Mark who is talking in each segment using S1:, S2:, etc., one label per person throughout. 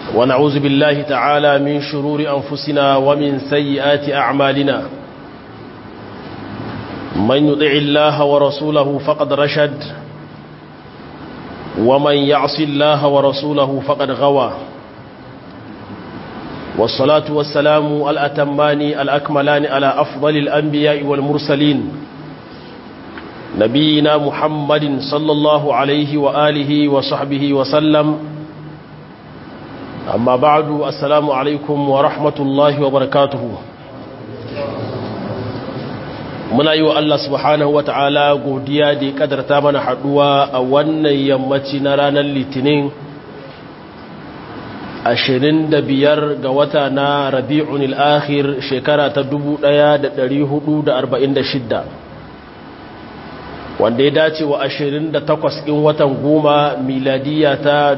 S1: ونعوذ بالله تعالى من شرور أنفسنا ومن سيئات أعمالنا من يطع الله ورسوله فقد رشد ومن يعص الله ورسوله فقد غوى والصلاة والسلام الأتمان الأكملان على أفضل الأنبياء والمرسلين نبينا محمد صلى الله عليه وآله وصحبه وسلم أما بعد السلام عليكم ورحمة الله وبركاته muna yi wa Allah subhanahu wa ta'ala godiya da ya kadarta mana haduwa a wannan yammaci na ranar litinin 25 ga wata na rabi'un al'akhir shekara ta 1446 wanda ya dace wa 28 ɗin watan goma miladiya ta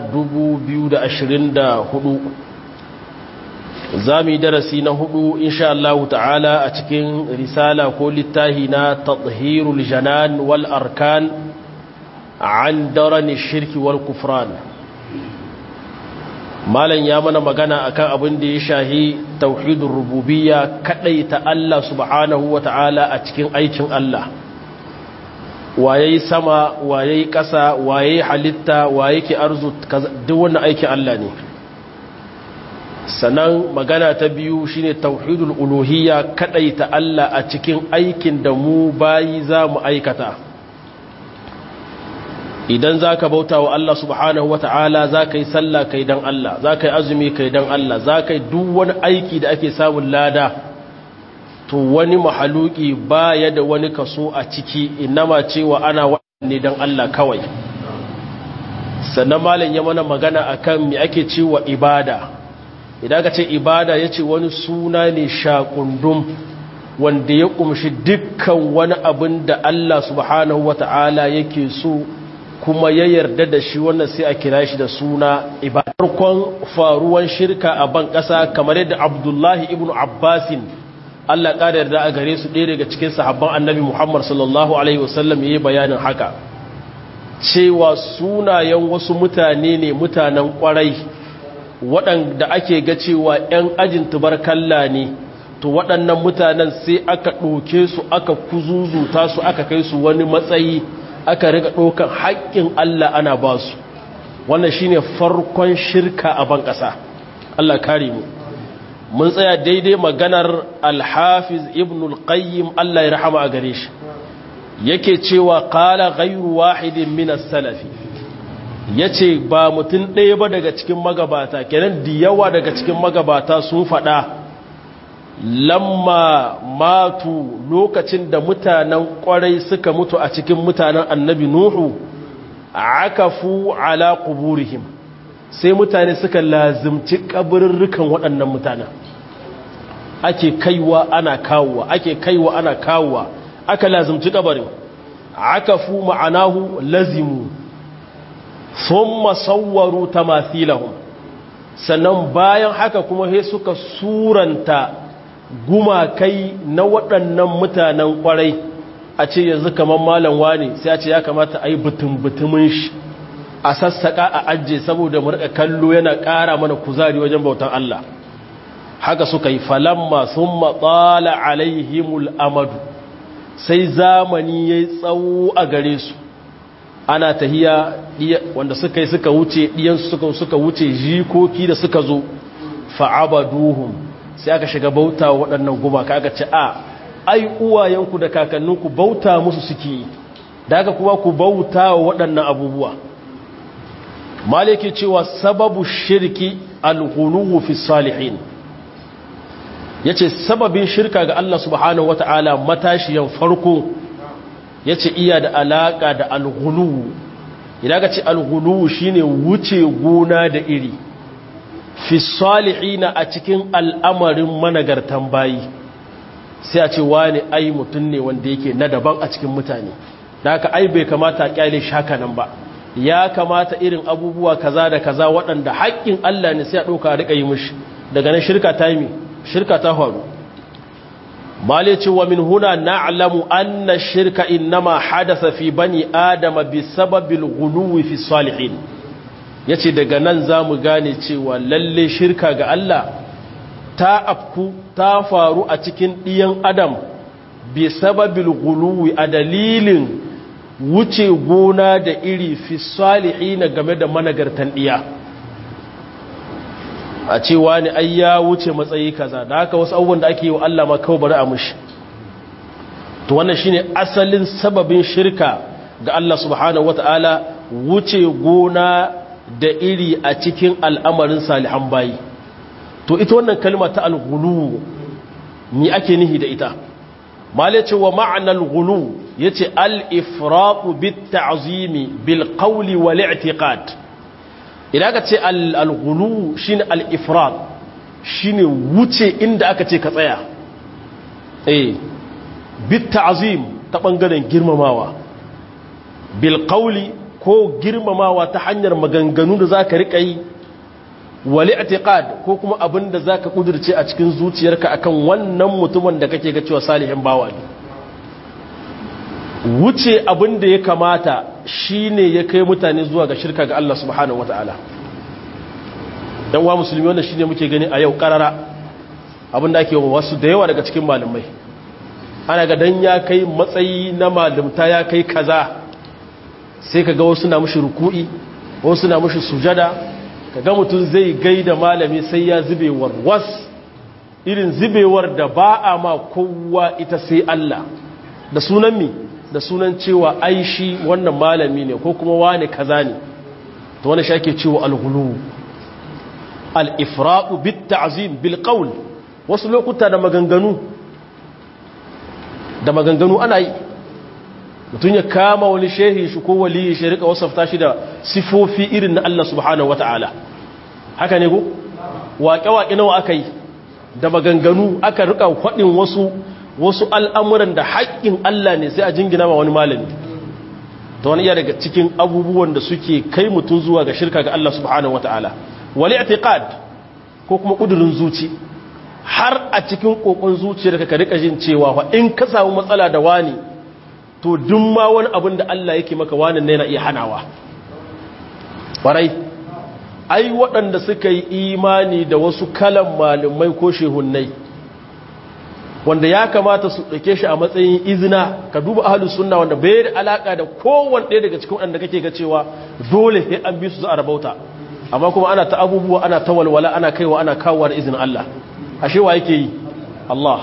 S1: 2024 za mu yi darasi na hudu insha Allah ta'ala a cikin risala ko littahi na tathirul janan wal arkan an darani shirki wal kufran malam ya mana magana akan abin da ya shahi tauhidur rububiyya kadai ta Allah subhanahu wa ta'ala a cikin aikin Allah waye sama waye kasa waye halitta waye ke arzu duk wannan aikin Allah ne sannan magana ta biyu shine tauhidul uluhiyya ta Allah a cikin aikin da mu bayi za mu aikata idan za ka bauta wa Allah subhanahu wa ta'ala za ka yi sallah kai don Allah za ka yi azumi kai don Allah za ka yi duk wani aiki da ake samun lada to wani mahaluki ba ya da wani kaso a ciki inama cewa ana waɗanne don Allah kawai sannan malin ya mana magana akan me ake cewa ibada idan ka ce ibada ya ce wani suna ne shakundum wanda ya kumshi dukkan wani abin da Allah subhanahu wa ta'ala yake so kuma ya yarda da shi wannan sai a kira shi da suna ibada farkon faruwan shirka a ban ƙasa kamar yadda abdullahi ibn abbasin Allah ƙada yarda a gare su ɗaya daga cikin sahabban annabi muhammad sallallahu alaihi wasallam ya yi bayanin haka cewa sunayen wasu mutane ne mutanen ƙwarai waɗanda ake ga cewa 'yan ajin tubarkalla ne to waɗannan mutanen sai aka ɗoke su aka kuzuzuta su aka kai su wani matsayi aka riga ɗokan haƙƙin Allah ana ba su wannan shine farkon shirka a ban ƙasa Allah kare mu mun tsaya daidai maganar alhafiz ibn al-qayyim Allah ya rahama a gare shi yake cewa qala ghayru wahidin min as-salafi ya ce ba mutum ɗaya ba daga cikin magabata kenan da yawa daga cikin magabata sun faɗa lamma matu lokacin da mutanen ƙwarai suka mutu a cikin mutanen annabi nuhu aka fu ala kuburihim sai mutane suka lazimci ƙabirarrukan waɗannan mutanen ake kaiwa ana kawowa ake kaiwa ana kawowa aka lazimci ƙabarin aka fu ma'anahu lazimu sun masauwaru ta mathilahun sannan bayan haka kuma he suka suranta gumakai na waɗannan mutanen ƙwarai a ce yanzu kamar malam wani sai a ce ya kamata a yi butun-butumin shi a sassaƙa a ajiye saboda murka kallo yana ƙara mana kuzari wajen bautan Allah haka suka yi falamma sun matsala alaihimul amadu sai zamani ya yi tsawo a gare su ana tahiya wanda suka yi suka wuce ɗiyansu suka suka wuce jikoki da suka zo fa'abaduhum sai aka shiga bauta waɗannan gumaka aka ce a ai uwayenku da kakanninku bauta musu suke da aka kuma ku bauta wa waɗannan abubuwa maliki cewa sababu shirki alghuluwu fi salihin yace sababin shirka ga Allah subhanahu wataala matashiyan farko ya ce iya da alaƙa da alghuluwu idan ka ce alghuluwu shine wuce gona da iri fi salihina a cikin al'amarin managartan bayi sai a ce wani ai mutum ne wanda yake na daban a cikin mutane da haka ai bai kamata a kyale shaka nan ba ya kamata irin abubuwa kaza da kaza waɗanda haƙƙin Allah ne sai a ɗauka a riƙa yi mishi daga nan shirka ta yi shirka ta faru male ce wa min huna na'lamu anna shirka innama hadatha fi bani adama bi sababil ghuluwi fi salihin yace daga nan zamu gane cewa lalle shirka ga Allah ta afku ta faru a cikin ɗiyan adam bi sababil guluwi a dalilin wuce gona da iri fi salihina game da managartan ɗiya a cewa ne ai ya wuce matsayi kaza da haka wasu abubuwan da ake yi wa Allah ma kawai bari a mushi to wannan shine asalin sababin shirka ga Allah subhanahu wata'ala wuce gona da iri a cikin al'amarin salihan bayi to ita wannan kalma ta al-ghulu ni ake nihi da ita mala ce wa ma'anar ghulu yace al-ifraqu bit ta'zimi bil qawli wal i'tiqad idan ka ce al-ghulu shine al-ifraq shine wuce inda aka ce ka tsaya eh bit ta'zim ta bangaren girmamawa bil qawli ko girmamawa ta hanyar maganganu da zaka rika yi wali i'tiqad ko kuma abin da zaka kudirce a cikin zuciyarka akan wannan mutumin da kake ga cewa salihin bawa ne wuce abin da ya kamata shine ya kai mutane zuwa ga shirka ga Allah subhanahu wataala dan wa musulmi wannan shine muke gani a yau karara abin da ake wasu da yawa daga cikin malamai ana ga dan ya kai matsayi na malamta ya kai kaza sai kaga wasu na mushi ruku'i wasu na mushi sujada kaga mutum zai gaida malami sai ya zubewar was irin zubewar da ba a ma kowa ita sai Allah da sunan mi da sunan cewa aishi wannan malami ne ko kuma wani kaza ne to wani shi ake cewa al-ghulu al-ifraqu bit-ta'zim bil-qawl wasu lokuta da maganganu da maganganu ana yi mutum ya kama wani shehi shi ko waliyi shi rika wasafta shi da sifofi irin na Allah subhanahu wata'ala haka ne ko waƙe-waƙe nawa aka yi da maganganu aka rika faɗin wasu wasu al'amuran da haƙƙin Allah ne sai a jingina ma wani malami ta wani iya daga cikin abubuwan da suke kai mutum zuwa ga shirka ga Allah subhanahu wata'ala wali atiqad ko kuma ƙudurin zuci har a cikin ƙoƙon zuciyarka ka rika jin cewa fa in ka samu matsala da wani to duk ma wani abin da Allah yake maka wani ne na iya hanawa ƙwarai ai waɗanda suka yi imani da wasu kalan malumai ko shehunnai wanda ya kamata su ɗauke shi a matsayin izina ka duba ahalus sunna wanda bai da alaka da kowanne ɗaya daga cikin waɗanda kake ga cewa dole sai an bi su za a rabauta amma kuma ana ta abubuwa ana ta walwala ana kaiwa ana kawowa da izinin Allah ashe wa yake yi Allah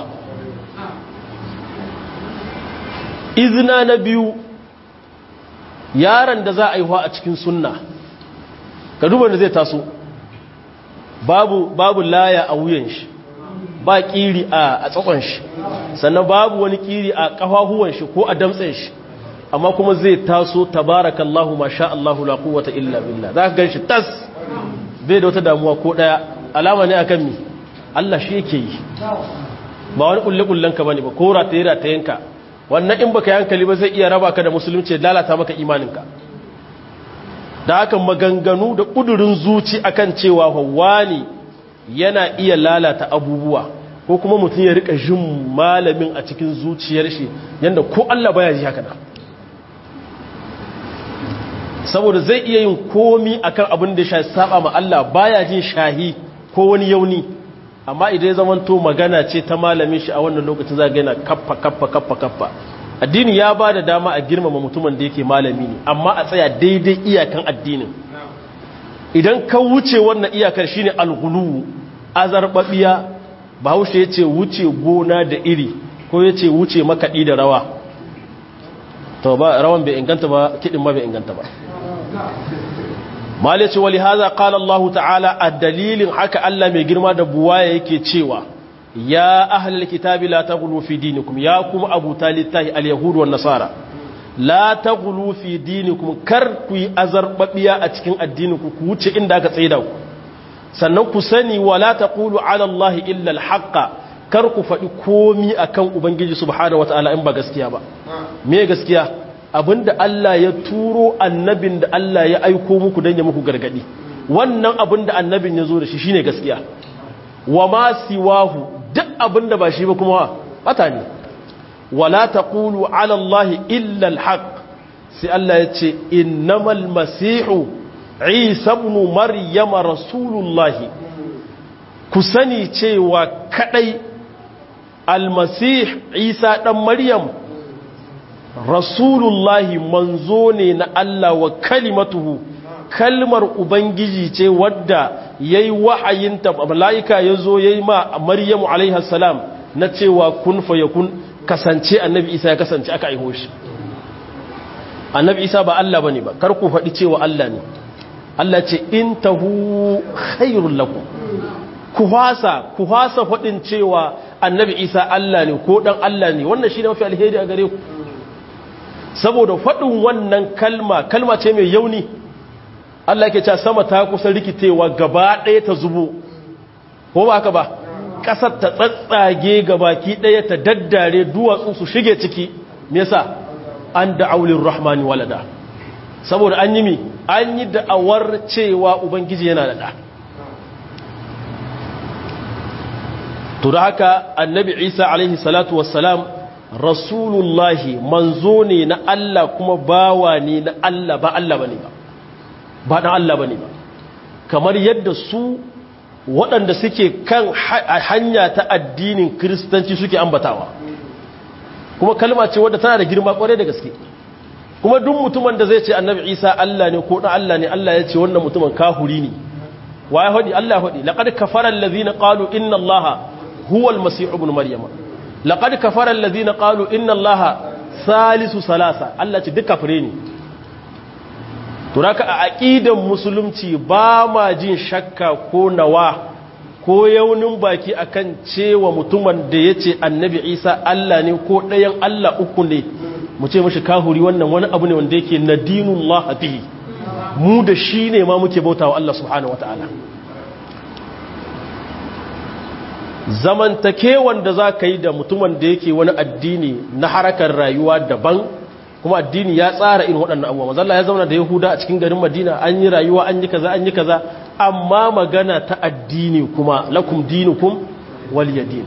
S1: izina na biyu yaron da za a yi a cikin sunna ka duba da zai taso babu babu laya a wuyan shi ba kiri a tsakon shi sannan babu wani kiri a kafahuwan shi ko a damtsen shi amma kuma zai taso tabarakallahu masha Allahu la quwwata illa billah zaka ganshi tas bai da wata damuwa ko daya alama ne akan mi Allah shi yake yi ba wani kulle kullen ka bane ba ko rataye ratayenka wannan in baka yankali ba zai iya raba ka da musulunci lalata maka imaninka da haka maganganu da kudurin zuci akan cewa wani yana iya lalata abubuwa ko kuma mutum ya rika jin malamin a cikin zuciyar shi yanda ko Allah baya ji haka da saboda zai iya yin komi akan abin da ya saba ma Allah baya jin shahi ko wani yauni amma idan ya zamanto magana ce ta malamin shi a wannan lokacin za ga yana kaffa kaffa kaffa kaffa addini ya ba da dama a girmama mutumin da yake malami ne amma a tsaya daidai iyakan addinin idan ka wuce wannan iyakar shine alghulu azarbabiya bahaushe yace wuce gona da iri ko yace wuce makadi da rawa to ba rawan bai inganta ba kidin ma bai inganta ba malice wali haza qala Allah ta'ala a dalilin haka Allah mai girma da buwaya yake cewa ya ahlul kitabi la taghlu fi dinikum ya kuma abu talittahi al-yahud wan nasara la taghlu fi dinikum kar ku yi azarbabiya a cikin addininku ku wuce inda aka tsaida ku sannan ku sani wala taqulu ala Allah illa al-haqqa kar ku faɗi komi akan ubangiji subhanahu wataala in ba gaskiya ba me gaskiya abinda Allah ya turo annabin da Allah ya aiko muku don ya muku gargadi wannan abinda annabin ya zo da shi shine gaskiya wa ma siwahu duk abinda ba shi ba kuma bata ne wala taqulu ala Allah illa alhaq sai Allah ya ce innamal masihu isa ibn maryama rasulullahi ku sani cewa kadai almasih isa dan maryam rasulullahi manzo ne na Allah wa kalimatuhu kalmar ubangiji ce wadda yayi wahayinta malaika yazo yayi ma maryamu alaiha salam na cewa kun fayakun kasance annabi isa ya kasance aka aiho shi annabi isa ba Allah bane ba kar ku faɗi cewa Allah ne Allah ce in tahu khairul lakum ku hasa ku hasa faɗin cewa annabi isa Allah ne ko dan Allah ne wannan shine mafi alheri a gare ku saboda faɗin wannan kalma kalma ce mai yauni Allah ke cewa sama ta kusa rikitewa gaba ɗaya ta zubo ko ba haka ba ƙasar ta tsatsage gabaki ɗaya ta daddare duwatsu su shige ciki me yasa an da aulin rahmani walada saboda an yi mi an yi da'awar cewa ubangiji yana da ɗa to da haka annabi isa alaihi salatu wassalam rasulullahi manzo ne na Allah kuma bawa ne na Allah ba Allah bane ba ba dan Allah bane ba kamar yadda su waɗanda suke kan hanya ta addinin kiristanci suke ambatawa kuma kalma ce wadda tana da girma kwarai da gaske kuma duk mutumin da zai ce annabi isa Allah ne ko dan Allah ne Allah ya ce wannan mutumin kahuri ne wa ya hadi Allah hadi laqad kafara allazina qalu inna allaha huwa almasih ibn maryama laqad kafara allazina qalu inna allaha salisu salasa Allah ce duk kafire ne to raka a aqidan musulunci ba ma jin shakka ko nawa ko yaunin baki akan cewa mutumin da yace annabi Isa Allah ne ko ɗayan Allah uku ne mu ce mashi kahuri wannan wani abu ne wanda yake nadinullah bihi mu da shi ne ma muke bautawa Allah subhanahu wataala zamantakewan da za ka yi da mutumin da yake wani addini na harakar rayuwa daban kuma addini ya tsara irin waɗannan abubuwa mazalla ya zauna da yahuda a cikin garin madina an yi rayuwa an yi kaza an yi kaza amma magana ta addini kuma lakum dinukum waliyadin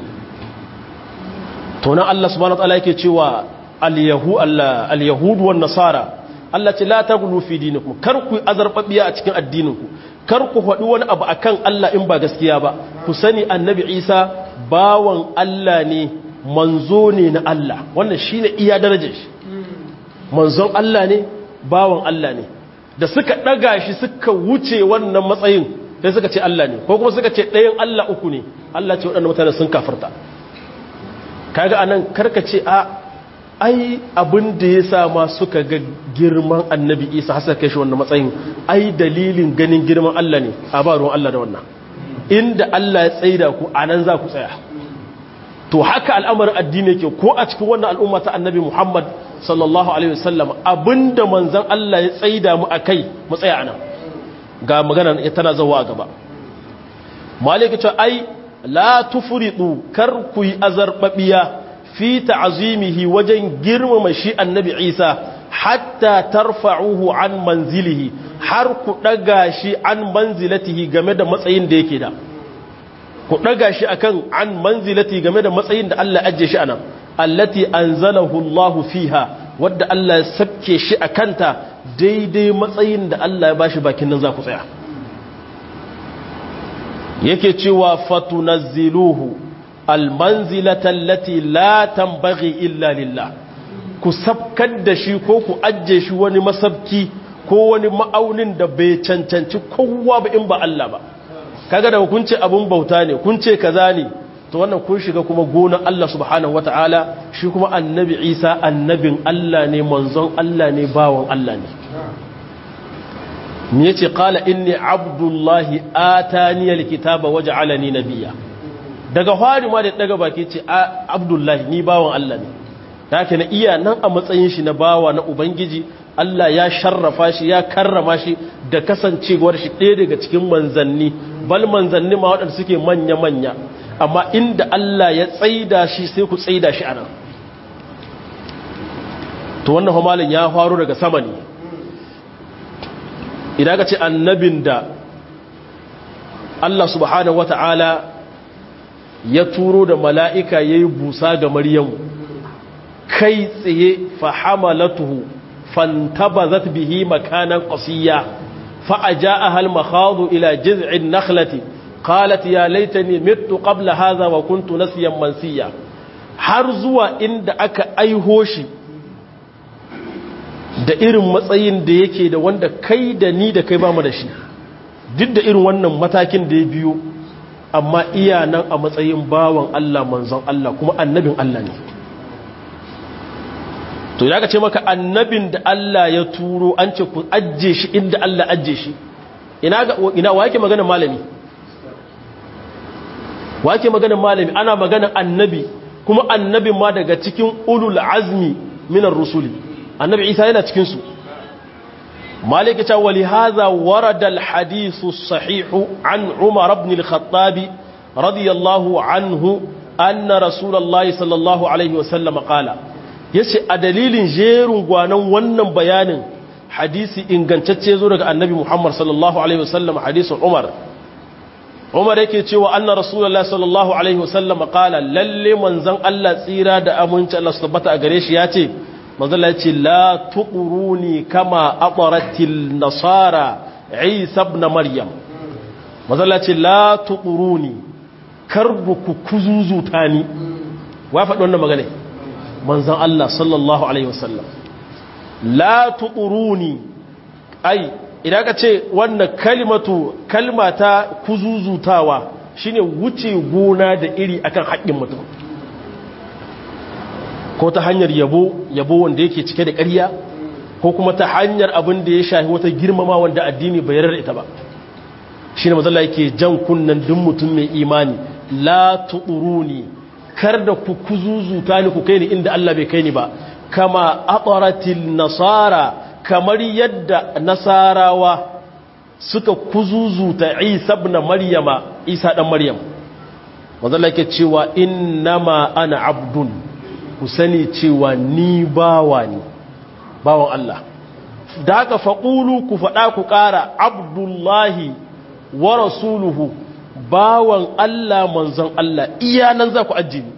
S1: to nan Allah subhanahu wataala yake cewa al-yahudu wan nasara Allah ce la taghlu fi dinikum kar ku azarbabiya a cikin addininku kar ku faɗi wani abu akan Allah in ba gaskiya ba ku sani annabi Isa bawan Allah ne manzo ne na Allah wannan shine iya darajar shi manzon Allah ne bawan Allah ne da suka daga shi suka wuce wannan matsayin sai suka ce Allah ne ko kuma suka ce ɗayan Allah uku ne Allah ce waɗannan mutane sun kafarta kaga anan karka ce a ai abin da ya sa ma suka ga girman annabi isa hasa kai shi wannan matsayin ai dalilin ganin girman Allah ne a ba ruwan Allah da wannan inda Allah ya tsaida ku a nan za ku tsaya to haka al'amarin addini yake ko a cikin wannan al'umma ta annabi Muhammad sallallahu alaihi wasallam abinda manzon Allah ya tsaida mu akai mu tsaya anan ga magana tana zawa a gaba malaka ce ai la tufridu kar ku yi azarbabiya fi ta'zimihi wajen girmama shi annabi Isa hatta tarfa'uhu an manzilihi har ku daga shi an manzilatihi game da matsayin da yake da ku daga shi akan an manzilati game da matsayin da Allah ajje shi anan allati anzalahu Allah fiha wadda Allah ya sabke shi akanta daidai matsayin da Allah ya bashi bakin nan za ku tsaya yake cewa fatunazziluhu almanzilata allati la tambaghi illa lillah ku sabkar da shi ko ku ajje shi wani masabki ko wani ma'aunin da bai cancanci kowa ba in ba Allah ba kaga da kun ce abun bauta ne kun ce kaza ne to wannan kun shiga kuma gonan Allah subhanahu wataala shi kuma annabi Isa annabin Allah ne manzon Allah ne bawon Allah ne me yace qala inni abdullahi atani alkitaba waj'alani nabiyya daga fari ma da daga baki ce abdullahi ni bawon Allah ne haka na iya nan a matsayin shi na bawa na ubangiji Allah ya sharrafa shi ya karrama shi da kasancewar shi ɗaya daga cikin manzanni bal manzanni ma waɗanda suke manya-manya amma inda Allah ya tsaida shi sai ku tsaida shi anan to wannan hamalin ya faru daga sama ne idan ka ce annabin da Allah subhanahu wata'ala ya turo da mala'ika ya yi busa ga maryamu kai tsaye fahamalatuhu fantabazat bihi makanan qasiya فأجاءها المخاض إلى جذع النخلة قالت يا ليتني مت قبل هذا وكنت نسيا منسيا har zuwa inda aka aiho shi da irin matsayin da yake da wanda kai da ni da kai ba mu da shi duk da irin wannan matakin da ya biyo amma iya nan a matsayin bawan Allah manzon Allah kuma annabin Allah ne to ya ce maka annabin da Allah ya turo an ce ku ajje shi inda Allah ajje shi ina ga ina wake magana malami wake magana malami ana magana annabi kuma annabin ma daga cikin ulul azmi minar rusuli annabi Isa yana cikin su مالك ولهذا ورد الحديث الصحيح عن عمر بن الخطاب رضي الله عنه أن رسول الله صلى الله عليه وسلم قال yace a dalilin jerin gwanan wannan bayanin hadisi ingantacce zo daga annabi Muhammad sallallahu alaihi wasallam hadisin Umar Umar yake cewa anna rasulullahi sallallahu alaihi wasallam qala lalle manzon Allah tsira da aminci Allah su tabbata a gare shi yace manzon Allah yace la tuquruni kama aqaratil nasara Isa ibn Maryam manzon Allah yace la tuquruni karbu ku kuzuzuta ni wa faɗi wannan magana manzan Allah sallallahu Alaihi wasallam la tuquruni ai idan ka ce wannan kalimatu kalmata kuzuzutawa shine wuce gona da iri akan haƙƙin mutum ko ta hanyar yabo yabo wanda yake cike da ƙarya ko kuma ta hanyar abin da ya shafi wata girmama wanda addini bai yarda ita ba shine mazalla yake jan kunnan duk mutum mai imani la tuquruni kar da ku kuzuzuta ni ku kai ni inda Allah bai kai ni ba kama aqaratil nasara kamar yadda nasarawa suka kuzuzuta Isa ibn Maryama Isa dan Maryam wanda yake cewa innama ana abdun ku sani cewa ni bawa ne bawan Allah da haka faqulu ku fada ku kara abdullahi wa rasuluhu bawan Allah manzon Allah iya nan za ku ajiye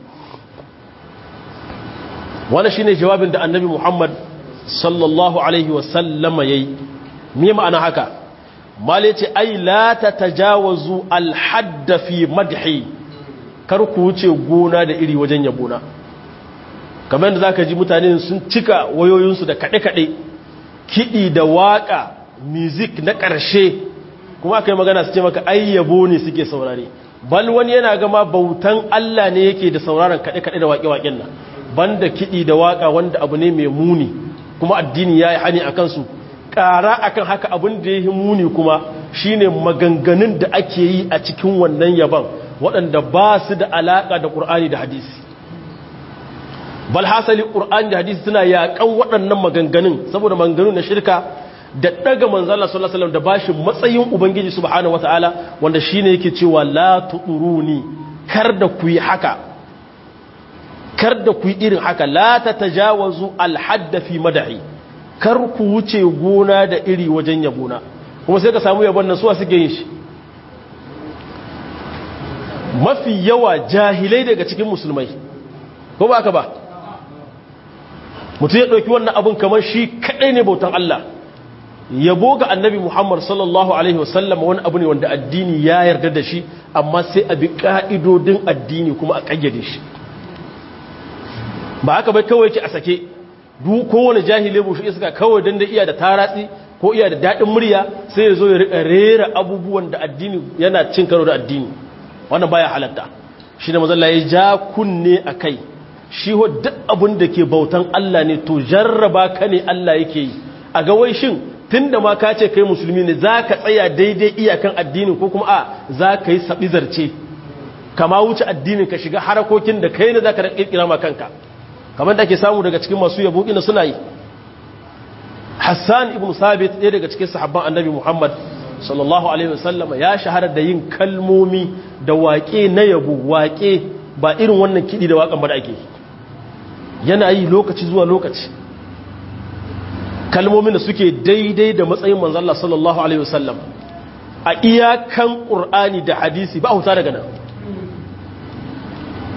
S1: wani shi ne jawabin da annabi Muhammad sallallahu Alaihi wasallama ya yi me ma'ana haka mali ce ai la ta tajawazu alhadda fi madhi kar ku wuce gona da iri wajen yabona kamar yadda za ka ji mutane sun cika wayoyinsu da kaɗe-kaɗe kiɗi da waƙa music na ƙarshe kuma aka yi magana su ce maka ai yabo ne suke saurare bal wani yana gama bautan Allah ne yake da sauraron kaɗe-kaɗe da waƙe-waƙen nan banda kiɗi da waƙa wanda abu ne mai muni kuma addini ya yi hani a kansu ƙara akan haka abin da ya yi muni kuma shine maganganun da ake yi a cikin wannan yaban waɗanda ba su da alaƙa da ƙur'ani da hadisi bal hasali ƙur'ani da hadisi suna yaƙan waɗannan maganganun saboda maganganun na shirka da daga manzala sallallahu alaihi wasallam da bashi matsayin ubangiji subhanahu wataala wanda shine yake cewa la tuduruni kar da ku yi haka kar da ku yi irin haka la tatajawazu alhadd fi mad'i kar ku wuce gona da iri wajen yabona kuma sai ka samu yabon nan suwa suke yin shi mafi yawa jahilai daga cikin musulmai ko ba haka ba mutum ya ɗauki wannan abin kamar shi kaɗai ne bautan Allah yabo ga annabi Muhammad sallallahu Alaihi wasallam wani abu ne wanda addini ya yarda da shi amma sai a bi ƙa'idodin addini kuma a ƙayyade shi ba haka bai kawai ki a sake duk kowane jahile bushe iska kawai don da iya da taratsi ko iya da daɗin murya sai ya zo ya riƙa rera abubuwan da addini yana cin karo da addini wannan baya halatta shi da mazalla ya ja kunne a kai shi duk abin da ke bautan Allah ne to jarraba ka ne Allah yake yi a ga wai shin tun da ma ka ce kai musulmi ne za ka tsaya daidai iyakan addinin ko kuma a za ka yi saɓi zarce kama wuce addinin ka shiga harakokin da kai ne za ka ƙirƙira ma kanka kamar da ke samu daga cikin masu yabo ina suna yi hassan ibn sabit ɗaya daga cikin sahabban annabi muhammad sallallahu alaihi wasallam ya shahara da yin kalmomi da waƙe na yabo waƙe ba irin wannan kiɗi da waƙan ba da ake yana yi lokaci zuwa lokaci kalmomin da suke daidai da matsayin manzalla sallallahu alaihi wasallam a iyakan ƙur'ani da hadisi ba huta daga nan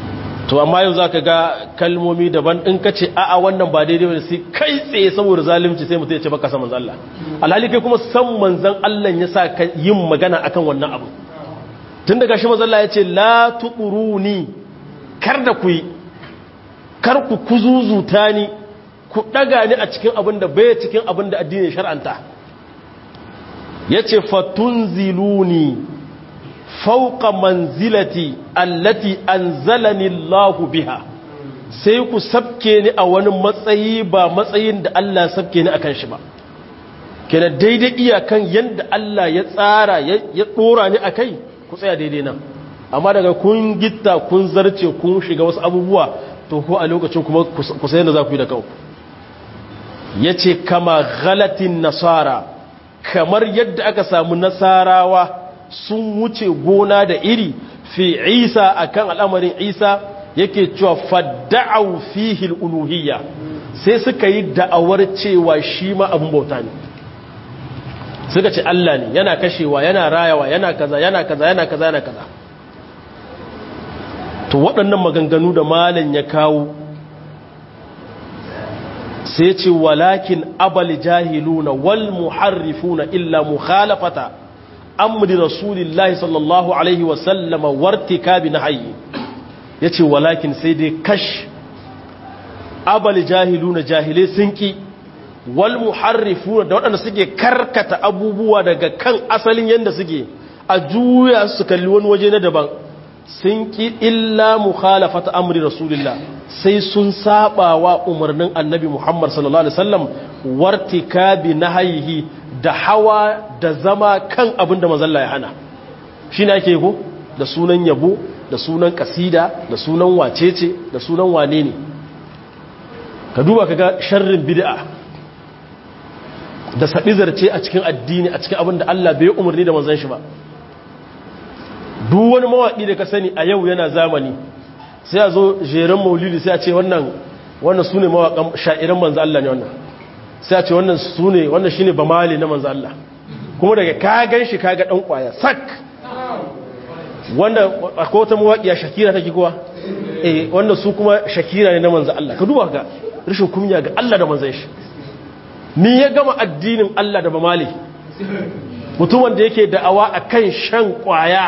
S1: to amma yau za ka ga kalmomi daban in ka ce a'a wannan ba daidai wani sai kai tsaye saboda zalimci sai mutum ya ce baka san manzan Allah alhali kai kuma san manzan Allah ya sa ka yin magana akan wannan abu tun daga shi manzan Allah ya ce la tuquruni kar da ku yi kar ku kuzuzuta ni ku daga ni a cikin abin da bai cikin abin da addini shar'anta yace fatunziluni fauka manzilati allati anzalani Allah biha sai ku sabke ni a wani matsayi ba matsayin da Allah sabke ni akan shi ba kenan daidai iyakan yanda Allah ya tsara ya dora ni akai ku tsaya daidai nan amma daga kun gitta kun zarce kun shiga wasu abubuwa to ko a lokacin kuma ku sai da za ku yi da kanku yace kama ghalatin nasara kamar yadda aka samu nasarawa sun wuce gona da iri fi isa akan al'amarin isa yake cewa fadda'au fihi uluhiyya sai suka yi da'awar cewa shi ma abin bauta ne suka ce Allah ne yana kashewa yana rayawa yana kaza yana kaza yana kaza yana kaza to waɗannan maganganu da malam ya kawo sai ce walakin abal jahiluna wal muharrifuna illa mukhalafata amri rasulillahi sallallahu alaihi wasallama wartikabi nahyi yace walakin sai dai kash abal jahiluna jahile sun ki wal muharrifuna da waɗanda suke karkata abubuwa daga kan asalin yanda suke a juya su kalli wani waje na daban sun ki illa mukhalafata amri rasulillah sai sun saba wa umarnin annabi Muhammad sallallahu alaihi wasallam wartikabi nahyihi da hawa da zama kan abin da mazalla ya hana shine ake ko da sunan yabo da sunan kasida da sunan wacece da sunan wane ne ka duba kaga sharrin bid'a da sadizarce a cikin addini a cikin abin da Allah bai umarni da manzon shi ba duk wani mawaƙi da ka sani a yau yana zamani sai a zo jeren maulidi sai a ce wannan wannan su ne mawaƙan sha'iran manzo Allah ne wannan sai a ce wannan su ne wannan shi ne bamali na manzo Allah kuma daga ka gan shi ka ga ɗan ƙwaya sak wanda akwai wata mawaƙiya shakira take kowa eh wannan su kuma shakira ne na manzo Allah ka duba ga rashin kunya ga Allah da manzon shi ni ya gama addinin Allah da bamali mutumin da yake da'awa akan shan ƙwaya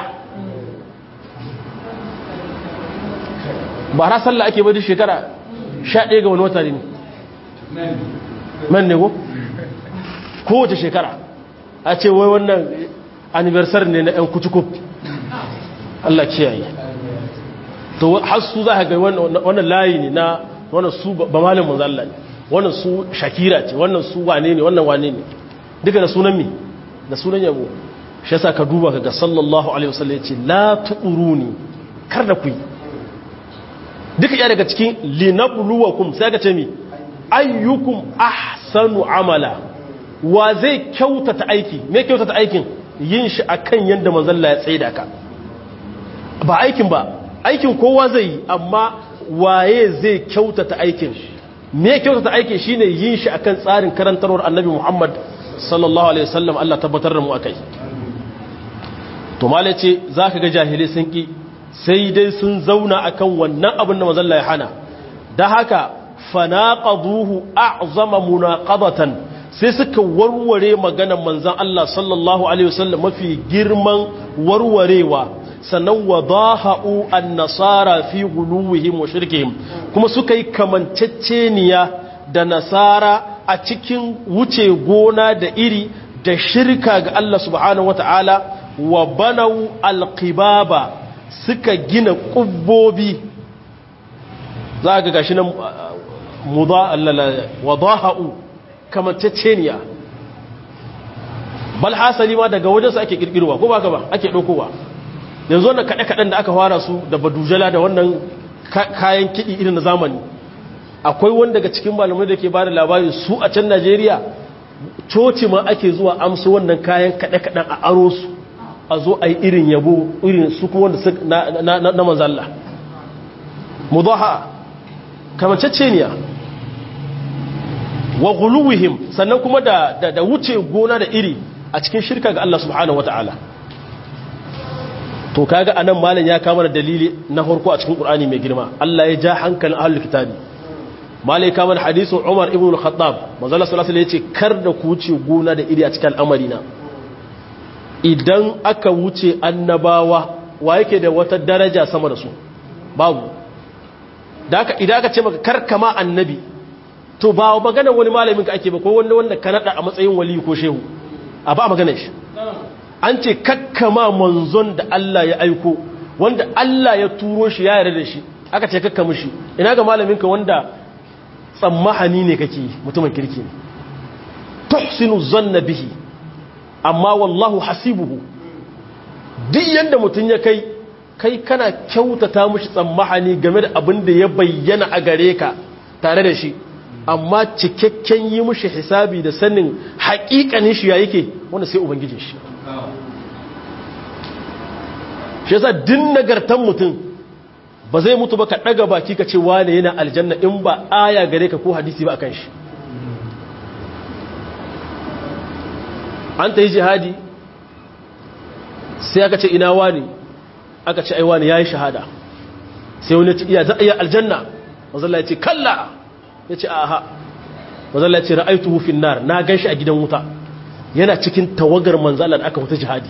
S1: ba ra sallah ake bai shekara sha ɗaya ga wani wata ne man ne ko kowace shekara a ce wai wannan anniversary ne na 'yan kutukub Allah kiyaye to har su za ka ga wannan layi ne na wannan su ba malin manzalla ne wannan su shakira ce wannan su wane ne wannan wane ne duka da sunan mi da sunan yabo shi yasa ka duba ka ga sallallahu alaihi wasallam ya ce la tu'uruni kar da ku yi duka iya daga cikin linabluwakum sai ka ce mi ayyukum ahsanu amala wa zai kyautata aiki me kyautata aikin yin shi akan yanda manzon Allah ya tsaida ka ba aikin ba aikin kowa zai yi amma waye zai kyautata aikin me kyautata aikin shine yin shi akan tsarin karantarwar Annabi Muhammad sallallahu alaihi wasallam Allah tabbatar da mu akai to malace zaka ga jahilai sun ki sai dai sun zauna akan wannan abin da mazalla ya hana da haka fanaqaduhu a'zama munaqadatan sai suka warware maganar manzon Allah sallallahu alaihi wasallam mafi girman warwarewa sannan wadaha'u an-nasara fi guluwihim wa shirkihim kuma suka yi kamanceceniya da nasara a cikin wuce gona da iri da shirka ga Allah subhanahu wataala wa banau alqibaba suka gina ƙubbobi za ga gashi nan wadaha'u kamanceceniya bal hasali ma daga wajensu ake kirkirwa ko ba ka ba ake ɗaukowa yanzu wannan kaɗe-kaɗen da aka fara su da badujala da wannan kayan kiɗi irin na zamani akwai wani daga cikin malamai da ke ba da labari su a can najeriya coci ma ake zuwa amsu wannan kayan kaɗe-kaɗen a aro su a zo a yi irin yabo irin su kuma wanda na manzalla mudaha kamanceceniya wa guluwihim sannan kuma da wuce gona da iri a cikin shirka ga Allah subhanahu wata'ala to kaga anan malam ya kama da dalili na farko a cikin Qur'ani mai girma Allah ya ja hankalin ahlul kitabi malam ya kama da hadisin Umar ibn al-Khattab manzo Allah sallallahu alaihi wasallam yace kar da ku wuce gona da iri a cikin al'amari na idan aka wuce annabawa wa yake da wata daraja sama da su babu da aka idan aka ce maka karkama annabi to ba magana wani malamin ka ake ba ko wanda wanda ka nada a matsayin wali ko shehu a ba magana shi an ce kakkama manzon da Allah ya aiko wanda Allah ya turo shi ya yarda da shi aka ce kakkama shi ina ga malamin ka wanda tsammahani ne kake mutumin kirki ne tuhsinu zanna bihi amma wallahu hasibuhu duk yanda mutum ya kai kai kana kyautata mushi tsammahani game da abin da ya bayyana a gare ka tare da shi amma cikakken yi mushi hisabi da sanin haƙiƙanin shi ya yake wanda sai ubangijin shi shi yasa din nagartan mutum ba zai mutu ba ka ɗaga baki ka ce wane yana aljanna in ba aya gare ka ko hadisi ba akan shi an ta yi jihadi sai aka ce ina wani aka ce aiwa ne ya yi shahada sai wani ce iya za'a iya aljanna mazalla ya ce kalla ya ce aha mazalla ya ce ra'aitu hufin nar na gan shi a gidan wuta yana cikin tawagar manzalar aka wuta jihadi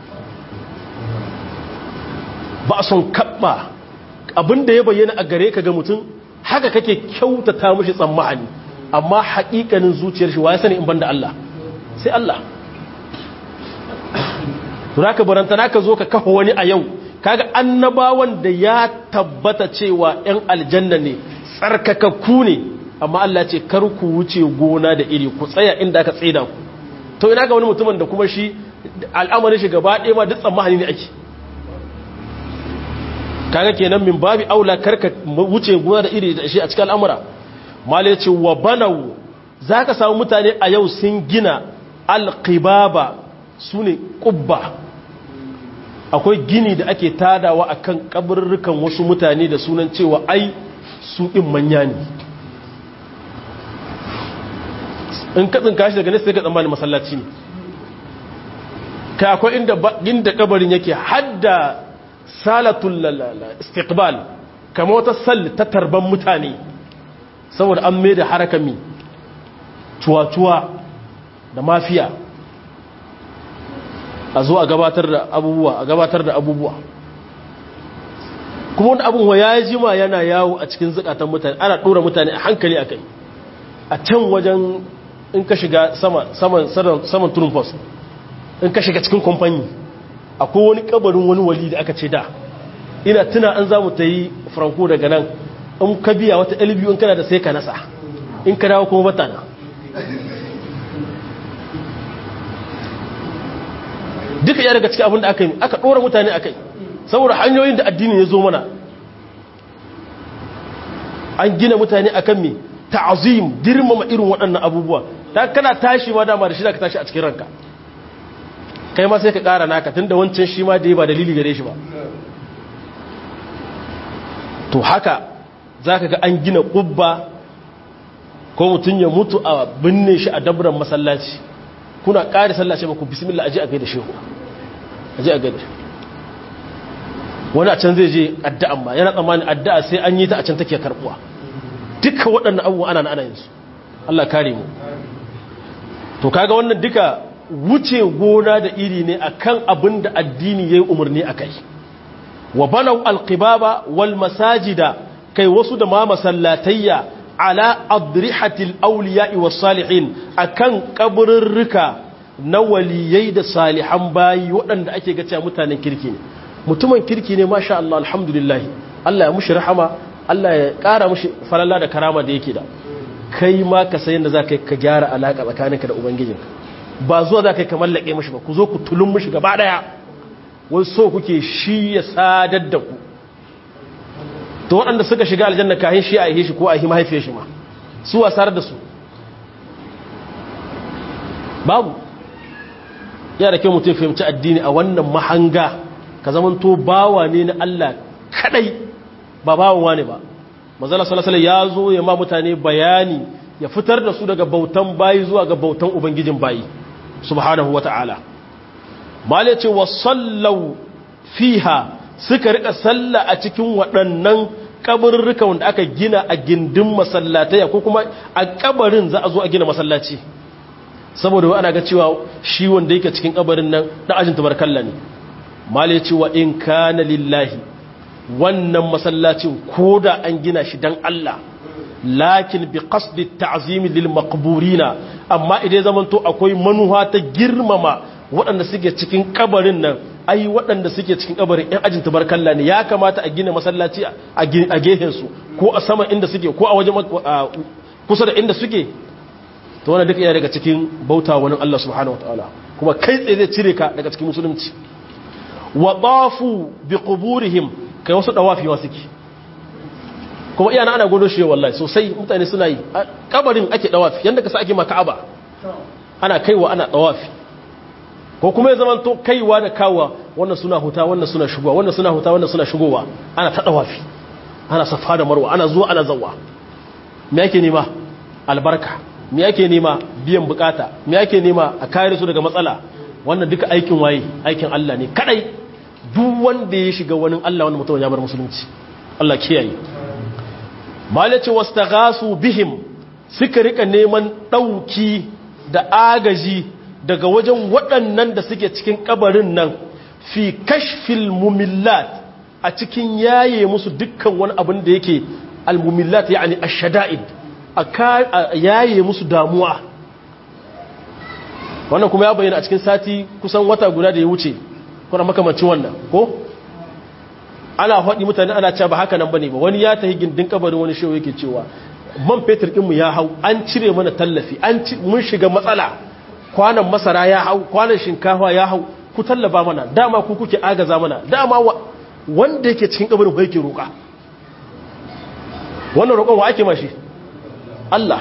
S1: ba a son kaɓa abinda ya bayyana a gare ka ga mutum haka kake kyautata mashi tsammani amma haƙiƙanin zuciyar shi wa ya sani in banda Allah sai Allah zaka baranta naka zo ka kafa wani a yau kaga annabawan da ya tabbata cewa ‘yan aljanna ne tsarkakakku ne amma Allah ce kar ku wuce gona da iri ku tsaya inda aka tsaida ku to ina ga wani mutumin da kuma shi al'amarin shi gaba ɗaya ma duk tsammani ne ake kaga kenan min babi aula karka wuce gona da iri da shi a cikin al'amura malai ce wa banau zaka samu mutane a yau sun gina alqibaba sune qubba akwai gini da ake tadawa a kan kabarurrukan wasu mutane da sunan cewa ai su ɗin manya ne in katsin kashi daga nesa ga tsammanin masallaci ne kai akwai inda kabarin yake hadda salatul istiqbal kama wata salli ta tarban mutane saboda an mai da harakami cuwa-cuwa da mafiya a zo a gabatar da abubuwa a gabatar da abubuwa kuma wani abin wa ya jima yana yawo a cikin zukatan mutane ana ɗora mutane a hankali a kai a can wajen in ka shiga saman turin post in ka shiga cikin kamfani akwai wani kabarin wani wali da aka ce da ina tuna an za mu ta yi franco daga nan in ka biya wata lbu in kana da sai ka nasa in ka dawo kuma batana duka ya daga cikin abin da aka yi aka ɗora mutane a kai saboda hanyoyin da addini ya zo mana an gina mutane a kan mai ta'azim girmama irin waɗannan abubuwa ta kana tashi ma dama da shi da ka tashi a cikin ranka kai ma sai ka ƙara naka tun da wancan shi ma da ya ba dalili gare shi ba to haka za ka ga an gina ƙubba ko mutum ya mutu a binne shi a dabran masallaci kuna ƙari sallace ba ku bismillah aje a gaida shehu aje a gaida wani a can zai je addu'a ma yana tsammanin addu'a sai an yi ta a can take karbuwa duka waɗannan abubuwa ana ana yin su Allah kare mu to kaga wannan duka wuce gona da iri ne akan abin da addini yayi umarni akai wa banaw alqibaba wal masajida kai wasu da ma masallatayya ala adrihatil awliya'i was salihin akan kaburrurruka na waliyai da salihan bayi waɗanda ake ga cewa mutanen kirki ne mutumin kirki ne masha Allah alhamdulillah Allah ya mushi rahama Allah ya ƙara mushi falala da karama da yake da kai ma ka sayin da za ka ka gyara alaƙa tsakaninka da ubangijinka ba zuwa za ka yi ka mallake mushi ba ku zo ku tulun mushi gaba ɗaya wai so kuke shi ya sadar da ku to waɗanda suka shiga aljanna kayan shi a yi shi ko a yi mahaifiyar shi ma su wasar da su babu ya da kyau mutum fahimci addini a wannan mahanga ka zamanto bawa ne na Allah kadai ba bawan wane ba manzala sallallahu ya zo ya ma mutane bayani ya fitar da su daga bautan bayi zuwa ga bautan ubangijin bayi subhanahu wata'ala mala ce wa sallau fiha suka rika salla a cikin waɗannan kabarurruka wanda aka gina a gindin masallataya ko kuma a kabarin za a zo a gina masallaci saboda wa ana ga cewa shi wanda yake cikin kabarin nan da ajin tabarkalla ne mala ya ce wa in kana lillahi wannan masallacin ko da an gina shi dan Allah lakin bi qasdi ta'zimi lil maqburina amma idan zaman to akwai manuha ta girmama waɗanda suke cikin kabarin nan ai waɗanda suke cikin kabarin ɗan ajin tabarkalla ne ya kamata a gina masallaci a gehen su ko a sama inda suke ko a wajen kusa da inda suke to wannan duka yana daga cikin bauta wani Allah subhanahu wataala kuma kai tsaye zai cire ka daga cikin musulunci wa tafu bi quburihim kai wasu dawafi wa suke kuma iyana ana godo shi wallahi sosai mutane suna yi kabarin ake dawafi yanda ka sa ake ma Ka'aba ana kaiwa ana dawafi ko kuma ya zama to kaiwa da kawa wannan suna huta wannan suna shigowa wannan suna huta wannan suna shigowa ana ta dawafi ana safa da marwa ana zuwa ana zawwa me yake nema albarka me yake nema biyan bukata me yake nema a kare su daga matsala wannan duka aikin waye aikin Allah ne kadai duk wanda ya shiga wani Allah wanda mutum ya bar musulunci Allah kiyaye malace wastaghasu bihim suka rika neman dauki da agaji daga wajen waɗannan da suke cikin kabarin nan fi kashfil mumillat a cikin yaye musu dukkan wani abin da yake al-mumillat yani ash-shada'id a yaye musu damuwa wannan kuma ya bayyana a cikin sati kusan wata guda da ya wuce kuna makamancin wannan ko ana haɗi mutane ana cewa ba haka nan bane ba wani ya tahi gindin kabarin wani shewa yake cewa man fetur ɗinmu ya hau an cire mana tallafi an mun shiga matsala kwanan masara ya hau kwanan shinkafa ya hau ku tallaba mana dama ku kuke agaza mana dama wanda yake cikin kabarin ba yake roƙa wannan roƙon wa ake mashi Allah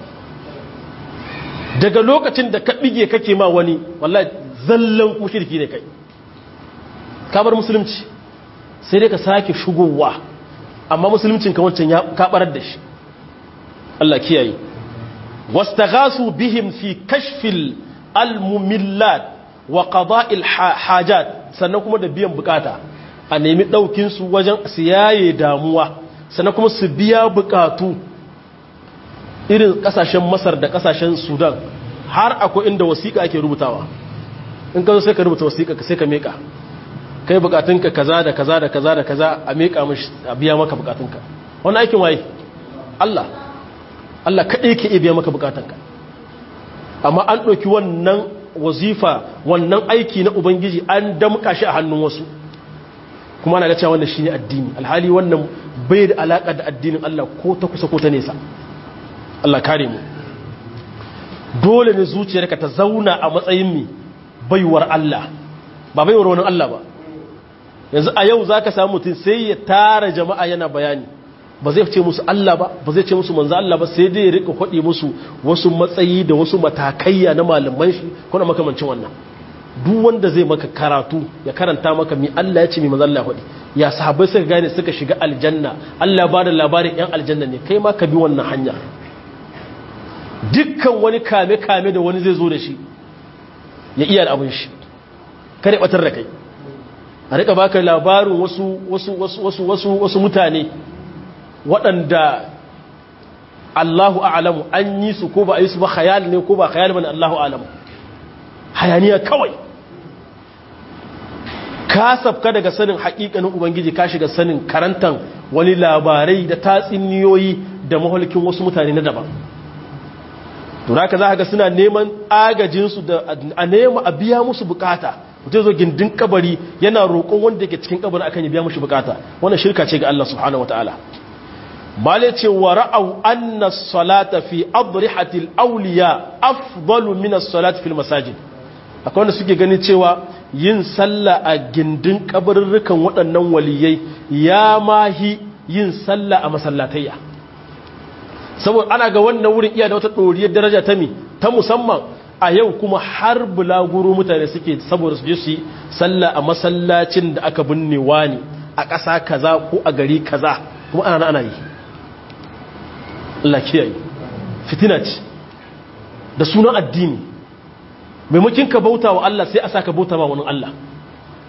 S1: daga lokacin da ka bige kake ma wani wallahi zallan ku shirki ne kai ka bar musulunci sai dai ka sake shigowa amma musuluncin ka wancan ya kabarar da shi Allah kiyaye wastaghasu bihim fi kashfil almumillat wa qada'il hajat sannan kuma da biyan bukata a nemi daukin su wajen siyaye damuwa sannan kuma su biya bukatu irin kasashen masar da kasashen sudan har akwai inda wasiƙa ake rubutawa in ka zo sai ka rubuta wasiƙa sai ka meka kai bukatunka kaza da kaza da kaza da kaza a meka mashi a biya maka bukatunka wannan aikin waye Allah Allah kaɗai ke iya biya maka bukatunka amma an ɗauki wannan wazifa wannan aiki na ubangiji an damƙa shi a hannun wasu kuma na ga cewa wannan shine addini alhali wannan bai da alaƙa da addinin Allah ko ta kusa ko ta nesa Allah kare mu dole ne zuciyarka ta zauna a matsayin mi baiwar Allah ba baiwar wani Allah ba yanzu a yau zaka samu mutum sai ya tara jama'a yana bayani ba zai ce musu Allah ba ba zai ce musu manzo Allah ba sai dai ya rika kwadi musu wasu matsayi da wasu matakaiya na malaman shi ko na makamancin wannan duk wanda zai maka karatu ya karanta maka mi Allah ya ce mi manzo Allah ya kwadi ya sahabbai suka gane suka shiga aljanna Allah ba da labarin yan aljanna ne kai ma ka bi wannan hanya dukkan wani kame-kame da wani zai zo da shi ya iya abin shi kare batar da kai a rika baka labarin wasu wasu wasu wasu wasu wasu mutane waɗanda Allahu a'lamu an yi su ko ba a yi su ba khayal ne ko ba khayal bane Allahu a'lamu hayaniya kawai ka sabka daga sanin haƙiƙanin ubangiji ka shiga sanin karantan wani labarai da tatsuniyoyi da mahulkin wasu mutane na daban to haka za ga suna neman agajinsu da a nema a biya musu bukata mutum zo gindin kabari yana roƙon wanda yake cikin kabari akan ya biya mushi bukata wannan shirka ce ga Allah subhanahu wataala bale ce wa ra'au anna salata fi adrihatil awliya afdalu min as-salati fil masajid akwai wanda suke ganin cewa yin sallah a gindin kabarurrukan waɗannan waliyai ya mahi yin sallah a masallatayya saboda ana ga wannan wurin iya da wata ɗoriyar daraja ta mi ta musamman a yau kuma har bulaguro mutane suke saboda su je su yi sallah a masallacin da aka binne wani a ƙasa kaza ko a gari kaza kuma ana ana yi Allah kiyaye fitina ce da sunan addini maimakin ka bauta wa Allah sai a saka bauta ma wani Allah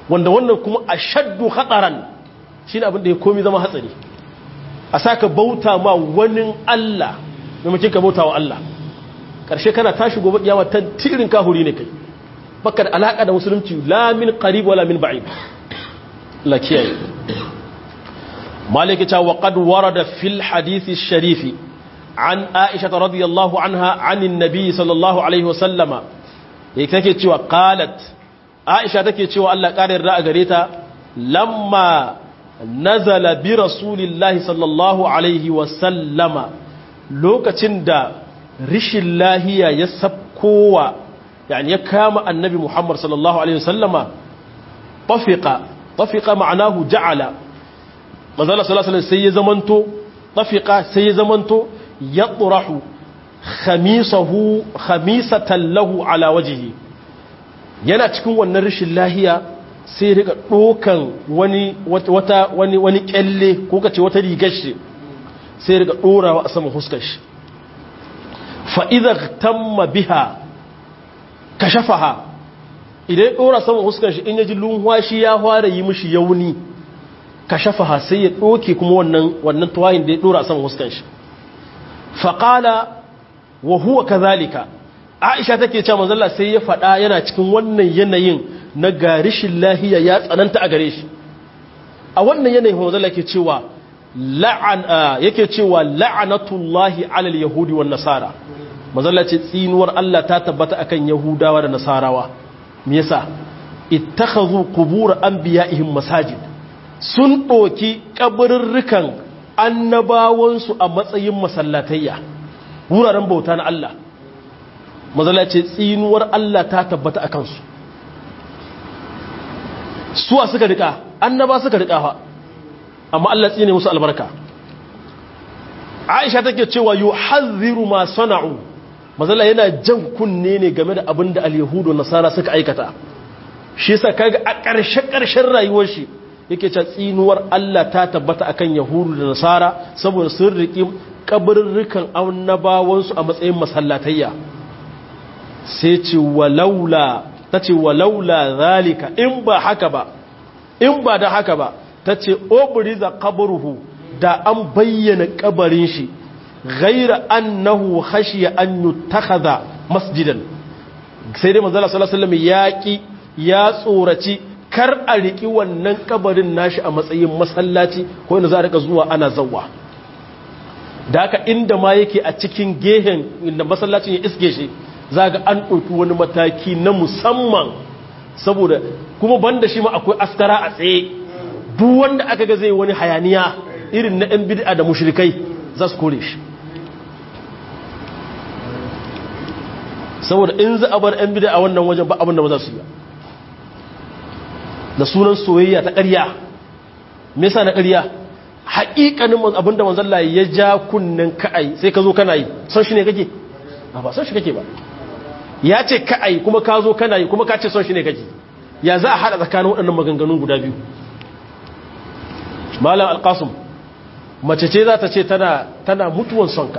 S1: wanda wannan kuma ashaddu khataran shine abin da ya komi zama hatsari a saka bauta ma wani Allah maimakon ka bauta wa Allah karshe kana tashi gobe kiyama tantirin kahuri ne kai baka da alaka da musulunci la min qarib wala min ba'id la kiyaye maliki ta wa qad warada fil hadith ash-sharif an aisha radiyallahu anha anin nabi sallallahu alaihi wasallama yake take cewa qalat aisha take cewa Allah ƙarin ra'a gare ta lamma nazala bi rasulillahi sallallahu alaihi wasallama lokacin da rishin lahiya ya sabkowa yani ya kama annabi muhammad sallallahu alaihi wasallama tafiqa tafiqa ma'anahu ja'ala manzala sallallahu alaihi sai ya zamanto tafiqa sai ya zamanto yatrahu khamisahu khamisatan lahu ala wajhihi yana cikin wannan rashin lahiya sai riga dokan wani wata wani wani kyalle ko kace wata rigar shi sai riga dorawa a saman huskar shi fa idza tamma biha kashafaha idan dora saman huskar shi in yaji lunwashi ya fara yi mishi yauni kashafaha sai ya doke kuma wannan wannan tuwayin da ya dora saman huskar shi fa qala wa huwa kadhalika aisha take cewa manzo Allah sai ya faɗa yana cikin wannan yanayin na garishin lahiya ya tsananta a gare shi a wannan yanayin manzo Allah yake cewa la'an yake cewa la'anatullahi alal yahudi wan nasara manzo Allah ce tsinuwar Allah ta tabbata akan yahudawa da nasarawa me yasa ittakhadhu qubur anbiya'ihim masajid sun doki kaburrukan annabawansu a matsayin masallatayya wuraren bauta na Allah mazala ce tsinuwar Allah ta tabbata a kansu suwa suka rika annaba suka rika fa amma Allah tsine musu albarka Aisha take cewa yuhadhiru ma sana'u mazala yana jan kunne ne game da abin da al-yahudu nasara suka aikata shi yasa kaga a ƙarshe ƙarshen rayuwar shi yake cewa tsinuwar Allah ta tabbata akan yahudu da nasara saboda sun riki kabarurrukan annabawansu a matsayin masallatayya sai ce walaula ta ce walaula zalika in ba haka ba in ba da haka ba ta ce obriza kabaruhu da an bayyana kabarin shi ghaira annahu khashiya an yutakhadha masjidan sai dai manzo sallallahu alaihi wasallam yaki ya tsoraci kar a riki wannan kabarin nashi a matsayin masallaci ko inda za a rika zuwa ana zawwa da haka inda ma yake a cikin gehen inda masallacin ya iske shi za ga an ɗauki wani mataki na musamman saboda kuma banda shi ma akwai askara a tsaye duk wanda aka ga zai wani hayaniya irin na 'yan bid'a da mushrikai za su kore shi saboda in za a bar 'yan bid'a a wannan wajen ba abin da ba za su yi da sunan soyayya ta ƙarya me yasa na ƙarya haƙiƙanin abinda manzalla ya ja kunnen ka'ai sai ka zo kana yi son shi ne kake ba son shi kake ba ya ce ka'ai kuma ka zo kana yi kuma ka ce son shi ne kake ya za a haɗa tsakanin waɗannan maganganun guda biyu malam alƙasum mace ce za ta ce tana mutuwan sonka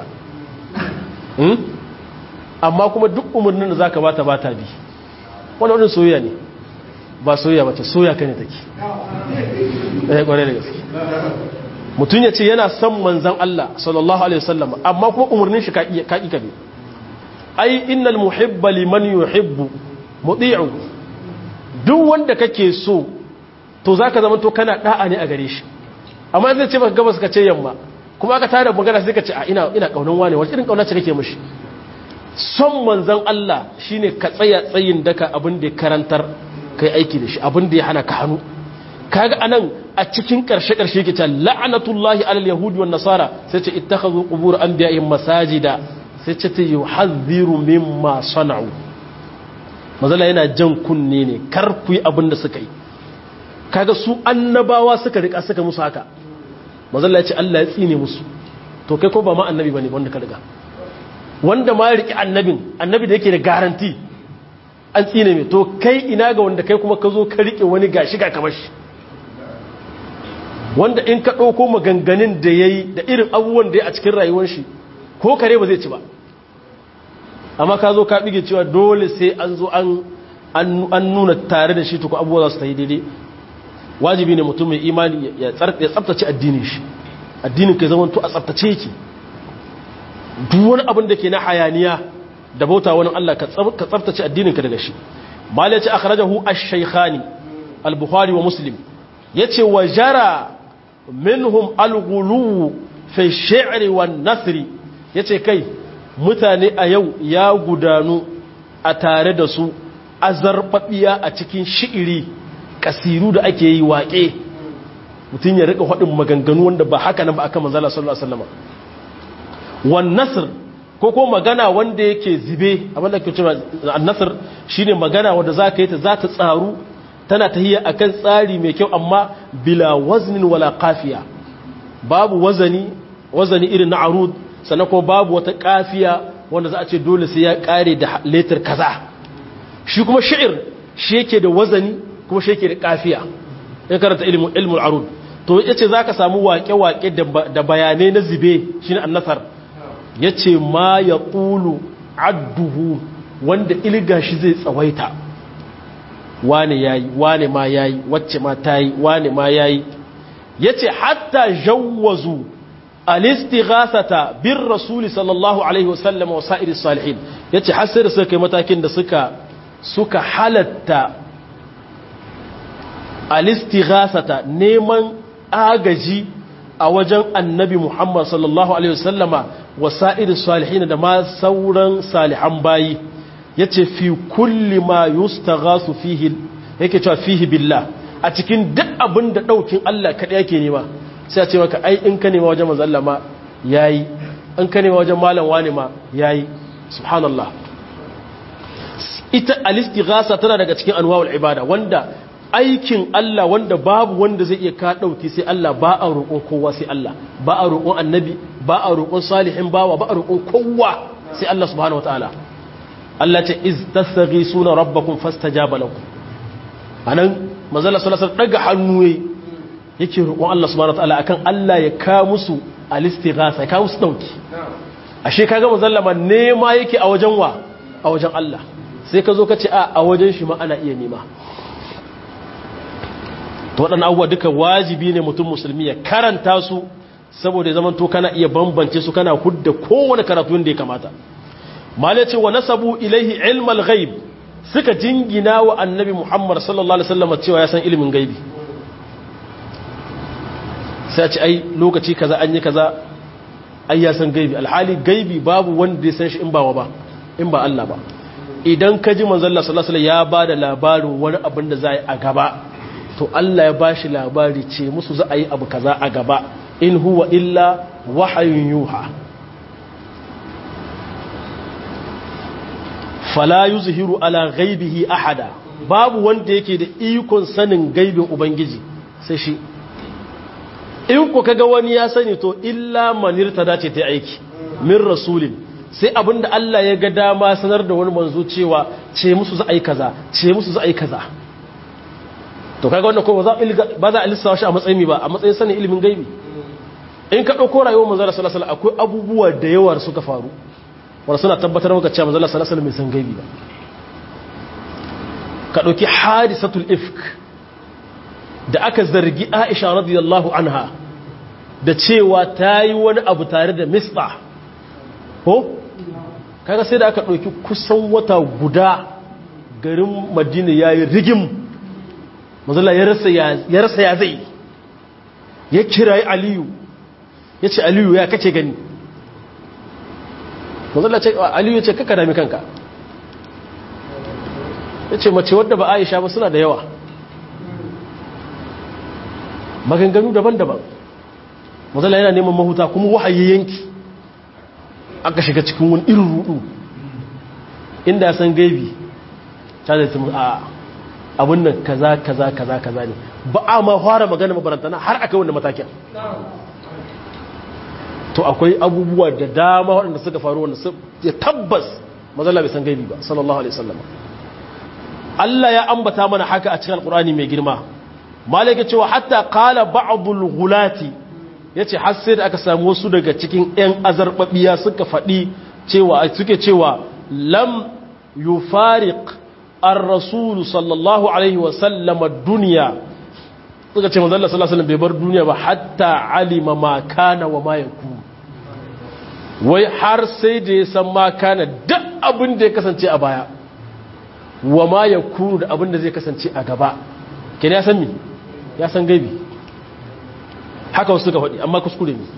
S1: amma kuma duk umarnin da za ka bata bata bi wani wani soyayya ne ba soyayya ba ce soya ka ne take ɗaya ƙwarai da gaske mutum ya ce yana son manzan Allah sallallahu Alaihi wasallam amma kuma umarnin shi kaƙi kaɓe ai innal muhibba liman yuhibbu muti'u duk wanda kake so to zaka zama to kana da'a ne a gare shi amma zai ce maka gabas ka ce yamma kuma aka tare magana sai ka ce a ina ina kaunan wane wace irin kauna ce kake mishi son manzan Allah shine ka tsaya tsayin daka abin da ya karantar kai aiki da shi abin da ya hana ka hannu kaga anan a cikin karshe-karshe ke ta la'anatullahi alal yahudi wan nasara sai ce ittakhadhu qubur anbiya'ihim masajida sai ce ta yuhadhiru mimma sana'u mazala yana jan kunne ne kar ku yi abin da suka yi kaga su annabawa suka rika suka musu haka mazala ya ce Allah ya tsine musu to kai ko ba ma annabi bane wanda ka riga wanda ma riki annabin annabi da yake da garanti an tsine mai to kai ina ga wanda kai kuma ka zo ka rike wani gashi ga kamar shi wanda in ka ɗauko maganganun da ya yi da irin abubuwan da ya a cikin rayuwar shi ko kare ba zai ci ba amma ka zo ka bige cewa dole sai an zo an an nuna tare da shi tuku abubuwa za su ta yi daidai wajibi ne mutum mai imani ya tsabtace addinin shi addinin ka zama to a tsabtace yake duk wani abin da ke na hayaniya da bauta wani Allah ka tsabtace addinin ka daga shi mal ya ce akhrajahu ash-shaykhani al-bukhari wa muslim yace wa jara minhum al-ghulu fi shi'ri wan nasri yace kai mutane a yau ya gudanu a tare da su azarbabiya a cikin shi'iri kasiru da ake yi waƙe mutum ya rika haɗin maganganu wanda ba haka nan ba aka manzala sallallahu alaihi wasallam wan nasr ko ko magana wanda yake zibe abinda ke cewa an-nasr shine magana wanda zaka yi ta za ta tsaru tana tahiyya akan tsari mai kyau amma bila waznin wala qafiya babu wazani wazani irin na arud sannan ko babu wata qafiya wanda za a ce dole sai ya kare da letter kaza shi kuma shi'ir shi yake da wazani kuma shi yake da kafiya in karanta ilmin ilmul arud to yace zaka samu waƙe-waƙe da bayanai na zibe shine annasar yace ma yaqulu adduhu wanda ilga shi zai tsawaita wane yayi wane ma yayi wacce ma tayi wane ma yayi yace hatta jawwazu al-istighasata bir rasul sallallahu alaihi wasallam wa sa'ir salihin yace har sai da suka kai matakin da suka suka halatta al-istighasata neman agaji a wajen annabi Muhammad sallallahu alaihi wasallama wa sa'ir salihin da ma sauran salihan bayi yace fi kulli ma yustaghasu fihi yake cewa fihi billah a cikin duk abin da daukin Allah kada yake nema sai a ce maka ai in ka nema wajen manzo Allah ma yayi in ka nema wajen malam wani ma yayi subhanallah ita al-istighasa tana daga cikin anwa'ul ibada wanda aikin Allah wanda babu wanda zai iya ka dauki sai Allah ba a roƙon kowa sai Allah ba a roƙon annabi ba a roƙon salihin bawa ba a roƙon kowa sai Allah subhanahu wataala Allah ce iz tasghisuna rabbakum fastajaba lakum anan manzala sallallahu alaihi daga hannu yake roƙon Allah subhanahu wataala akan Allah ya ka musu al-istighasa ya ka musu dauki ashe kaga manzala ma nema yake a wajen wa a wajen Allah sai ka zo ka ce a a wajen shi ma ana iya nema to waɗannan abubuwa duka wajibi ne mutum musulmi ya karanta su saboda zaman to kana iya bambance su kana hudda kowane karatu da ya kamata mala ce wa nasabu ilaihi ilmal ghaib suka jingina wa annabi muhammad sallallahu alaihi wasallam cewa ya san ilimin gaibi sai a ce ai lokaci kaza an yi kaza ai ya san gaibi alhali gaibi babu wanda ya san shi in ba wa ba in ba Allah ba idan ka ji manzon Allah sallallahu alaihi wasallam ya bada labarin wani abin da za yi a gaba to Allah ya bashi labari ce musu za a yi abu kaza a gaba in huwa illa wahayun yuha fala yuzhiru ala ghaibihi ahada babu wanda yake da ikon sanin gaibin ubangiji sai shi in ku kaga wani ya sani to illa manirta dace ta aiki min rasulin sai abinda Allah ya ga dama sanar da wani manzo cewa ce musu za a yi kaza ce musu za a yi kaza to kaga wannan ko ba za a lissawa shi a matsayin ba a matsayin sanin ilimin gaibi in ka ɗauko rayuwar manzala salasala akwai abubuwa da yawa suka faru wanda suna tabbatar maka cewa manzala salasala mai san gaibi ba ka ɗauki hadisatul ifk da aka zargi aisha radiyallahu anha da cewa ta yi wani abu tare da misba ko kaga sai da aka ɗauki kusan wata guda garin madina ya yi rigim manzala ya rasa ya zai ya kirayi aliyu ya ce aliyu ya kace gani manzala ce aliyu ya ce kaka dami kanka ya ce mace wadda ba aisha ba suna da yawa maganganu daban-daban manzala yana neman mahuta kuma wahayi yanki aka shiga cikin wani irin rudu inda san gaibi ta zai tumu a abin nan kaza kaza kaza kaza ne ba a ma fara magana mabarantana har aka wanda matakin to akwai abubuwa da dama waɗanda suka faru wanda ya tabbas mazalla bai san gaibi ba sallallahu alaihi wasallam Allah ya ambata mana haka a cikin alkurani mai girma malaka cewa hatta qala ba'dul ghulati yace har sai da aka samu wasu daga cikin ƴan azarbabiya suka faɗi cewa suke cewa lam yufariq ar-rasul sallallahu alaihi wa sallam ad-dunya suka ce manzo Allah sallallahu alaihi wasallam bai bar duniya ba hatta alima ma kana wa ma yakun wai har sai da ya san ma kana duk abin da ya kasance a baya wa ma yakun da abin da zai kasance a gaba kin ya san mi ya san gaibi haka wasu suka faɗi amma kuskure ne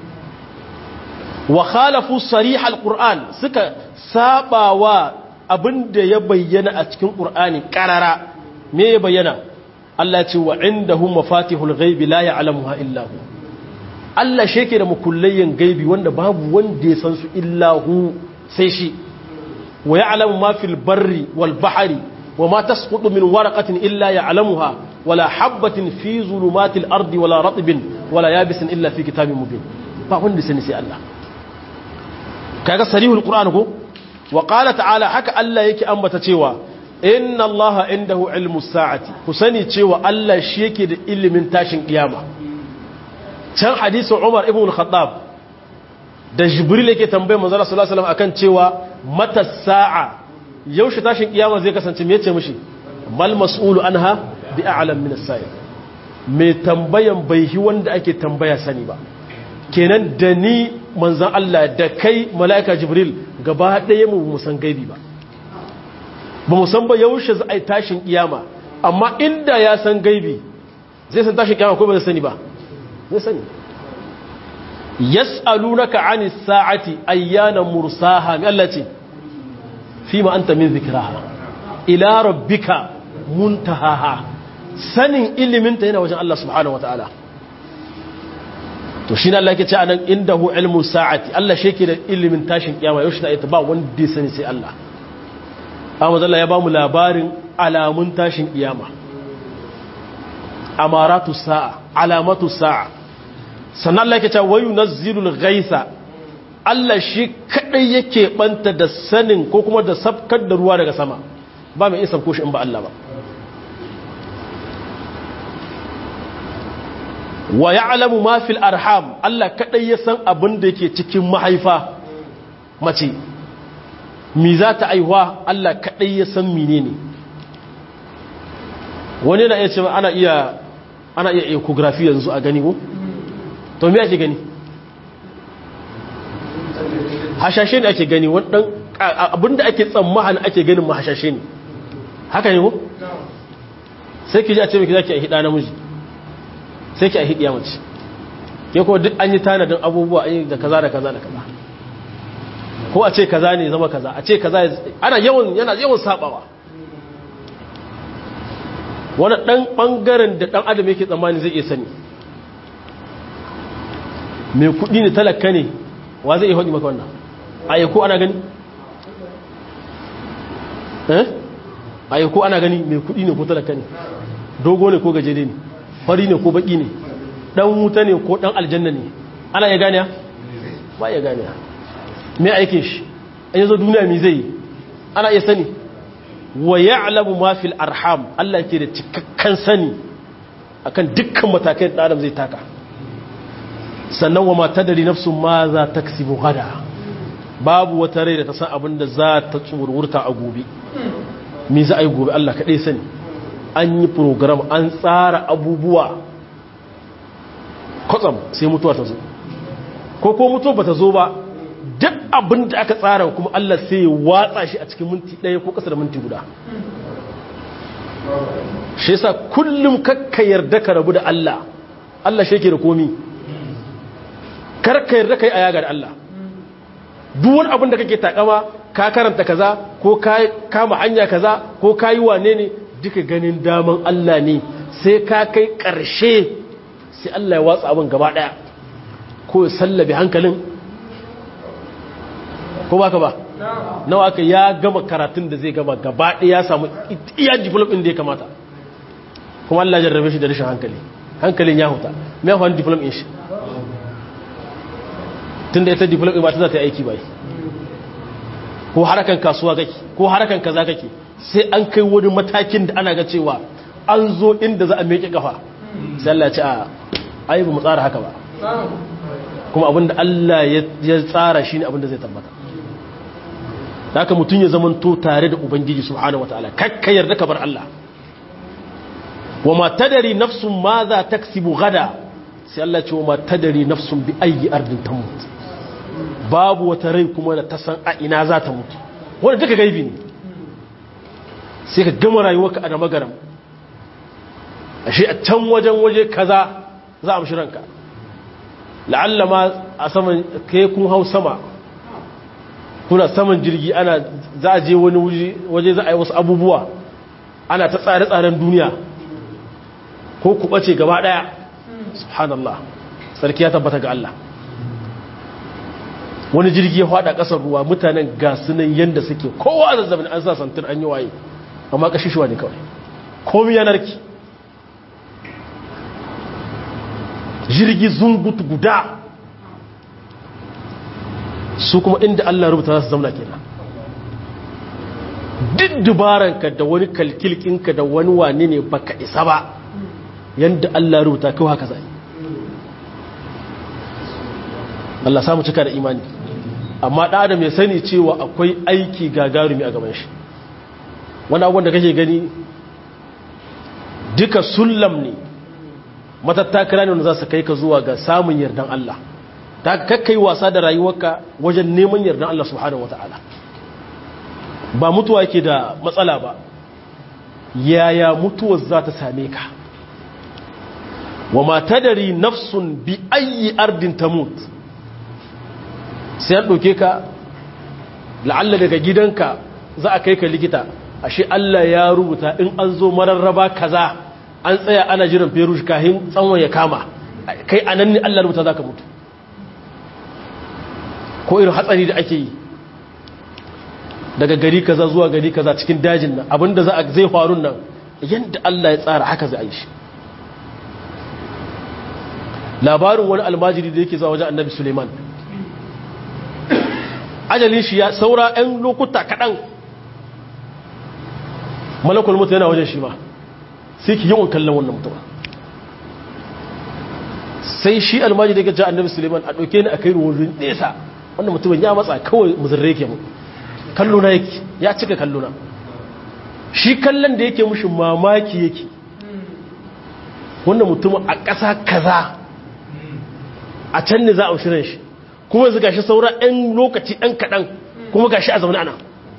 S1: wa khalafu sarih alquran suka sabawa abinda ya bayyana a cikin qur'ani qarara me ya bayyana Allah ce wa indahu mafatihul ghaibi la ya'lamuha illa hu Allah sheke da mukullayyan gaibi wanda babu wanda ya san su illa hu sai shi wa ya'lamu ma fil barri wal bahri wa ma tasqutu min waraqatin illa ya'lamuha wala habatin fi zulumatil ardi wala ratbin wala yabisin illa fi kitabin mubin ba wanda sani sai Allah kaga sarihul qur'an ko wa qala ta'ala haka Allah yake ambata cewa inna allaha indahu ilmus sa'ati ku sani cewa Allah shi yake da ilimin tashin kiyama can hadisi Umar ibn al-Khattab da Jibril yake tambayar manzo sallallahu alaihi wasallam akan cewa mata sa'a yaushe tashin kiyama zai kasance me yace mishi mal mas'ulu anha bi a'lam min as-sa'il me tambayan bai hi wanda ake tambaya sani ba kenan da ni manzan Allah da kai mala'ika Jibril gaba ɗaya mu musan gaibi ba ba musan ba yaushe za a yi tashin kiyama amma inda ya san gaibi zai san tashin kiyama ko ba zai sani ba zai sani yas'alunaka 'anis sa'ati ayyana mursaha mi Allah ce fima anta min zikraha ila rabbika muntahaha sanin ilimin ta yana wajen Allah subhanahu wataala to shi ne Allah ke ce anan indahu ilmu sa'ati Allah shi ke da ilimin tashin kiyama yau shi ta ba wanda ya sani sai Allah amma Allah ya ba mu labarin alamun tashin kiyama amaratu sa'a alamatu sa'a sannan Allah ke ce wayu nazzilul ghaisa Allah shi kadai yake banta da sanin ko kuma da sabkar da ruwa daga sama ba mai isa ko shi in ba Allah ba wa ya'lamu ma fil arham Allah kadai ya san abin da yake cikin mahaifa mace mi za ta aihuwa Allah kadai ya san menene wani na iya cewa ana iya ana iya ecography yanzu a gani ko to me ake gani hashashe ne ake gani wadan abinda ake tsammahan ake ganin ma hashashe ne haka ne ko sai ki ji a ce miki zaki a hida namiji sai ki a hidiya mace ke ko duk an yi tanadin abubuwa an yi da kaza da kaza da kaza ko a ce kaza ne zama kaza a ce kaza ana yawan yana yawan sabawa wani dan bangaren da dan adam yake tsammani zai iya sani mai kudi ne talaka ne wa zai iya haɗi maka wannan a ko ana gani eh a ko ana gani mai kudi ne ko talaka ne dogo ne ko gajere ne fari ne ko baki ne dan wuta ne ko dan aljanna ne ana ya gane ba ya gane me aikin shi an yazo duniya mi zai ana iya sani wa ya'lamu ma fil arham Allah yake da cikakken sani akan dukkan matakan da Adam zai taka sannan wa ma tadri nafsun ma za taksibu gada babu wata rai da ta san abin da za ta tsurwurta a gobe me za a yi gobe Allah kaɗai sani an yi program an tsara abubuwa kwatsam sai mutuwa ta zo ko ko mutuwa ba ta zo ba duk abin da aka tsara kuma Allah sai ya watsa shi a cikin minti ɗaya ko ƙasa da minti guda shi yasa kullum kakka yarda ka rabu da Allah Allah shi yake da komi karka yarda kai a yaga da Allah duk wani abin da kake takama ka karanta kaza ko ka kama hanya kaza ko ka yi wane ne duka ganin daman Allah ne sai ka kai ƙarshe sai Allah ya watsa abin gaba ɗaya ko ya sallabe hankalin ko ba ka ba nawa aka ya gama karatun da zai gama gaba ɗaya ya samu iya diplom da ya kamata kuma Allah jarrabe shi da rashin hankali hankalin ya huta mai hawan diplom in shi tun da ita diplom in ba ta za ta yi aiki bai ko harakan kasuwa kake ko harakan kaza kake sai an kai wani matakin da ana ga cewa an zo inda za a meke kafa sai Allah ya ce a ai ba mu tsara haka ba kuma abinda Allah ya tsara shine abinda zai tabbata da haka mutum ya zamanto tare da ubangiji subhanahu wataala kakka yarda ka bar Allah wa ma tadari nafsun ma za taksibu gada sai Allah ce wa ma tadari nafsun bi ayi ardin tamut babu wata rai kuma da ta san a ina za ta mutu wanda duka gaibi ne sai ka gama rayuwarka a da magaram ashe a can wajen waje kaza za a ranka la'alla ma a saman kai kun hau sama kuna saman jirgi ana za a je wani waje za a yi wasu abubuwa ana ta tsare-tsaren duniya ko ku ɓace gaba ɗaya subhanallah sarki ya tabbata ga Allah wani jirgi ya faɗa ƙasar ruwa mutanen gasunan yadda suke kowa a zazzabin an sa santir an yi waye amma ƙashishuwa ne kawai komi yanarki jirgi zungut guda su kuma inda Allah rubuta za su zauna kenan duk dubaranka da wani kalkilkinka da wani wane ne baka isa ba yadda Allah rubuta kawai haka zai Allah samu cika da imani amma da adam ya sani cewa akwai aiki gagarumi a gaban shi wani abubuwan da kake gani duka sullam ne matattakala ne wanda za su kai ka zuwa ga samun yardan Allah ta kakkai wasa da rayuwarka wajen neman yardan Allah subhanahu wata'ala ba mutuwa ke da matsala ba yaya mutuwar za ta same ka wa ma tadari nafsun bi ayi ardin tamut sai an ɗauke ka la'alla daga gidanka za a kai ka likita ashe Allah ya rubuta in an zo mararraba kaza an tsaya ana jiran ferush kahin tsawon ya kama kai a nan ne Allah rubuta za ka mutu ko irin hatsari da ake yi daga gari kaza zuwa gari kaza cikin dajin nan abinda za a zai faru nan yadda Allah ya tsara haka zai yi shi labarin wani almajiri da yake zuwa wajen annabi suleiman ajalin shi ya saura 'yan lokuta kaɗan malakul mutu yana wajen shi ma sai ki yawan kallon wannan mutum sai shi almajiri da yake ja annabi suleiman a ɗauke ni a kai wurin nesa wannan mutumin ya matsa kawai muzurre ke mu kalluna yake ya cika kalluna shi kallon da yake mushi mamaki yake wannan mutumin a ƙasa kaza a can ne za a shirin shi kuma yanzu gashi saura 'yan lokaci ɗan kaɗan kuma gashi a zaune ana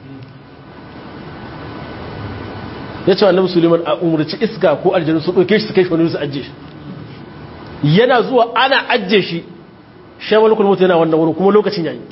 S1: ya ce annabi suleiman a umarci iska ko aljanu su ɗauke shi su kai shi wani su ajiye shi yana zuwa ana ajiye shi shawar kulmutu yana wannan wurin kuma lokacin yayi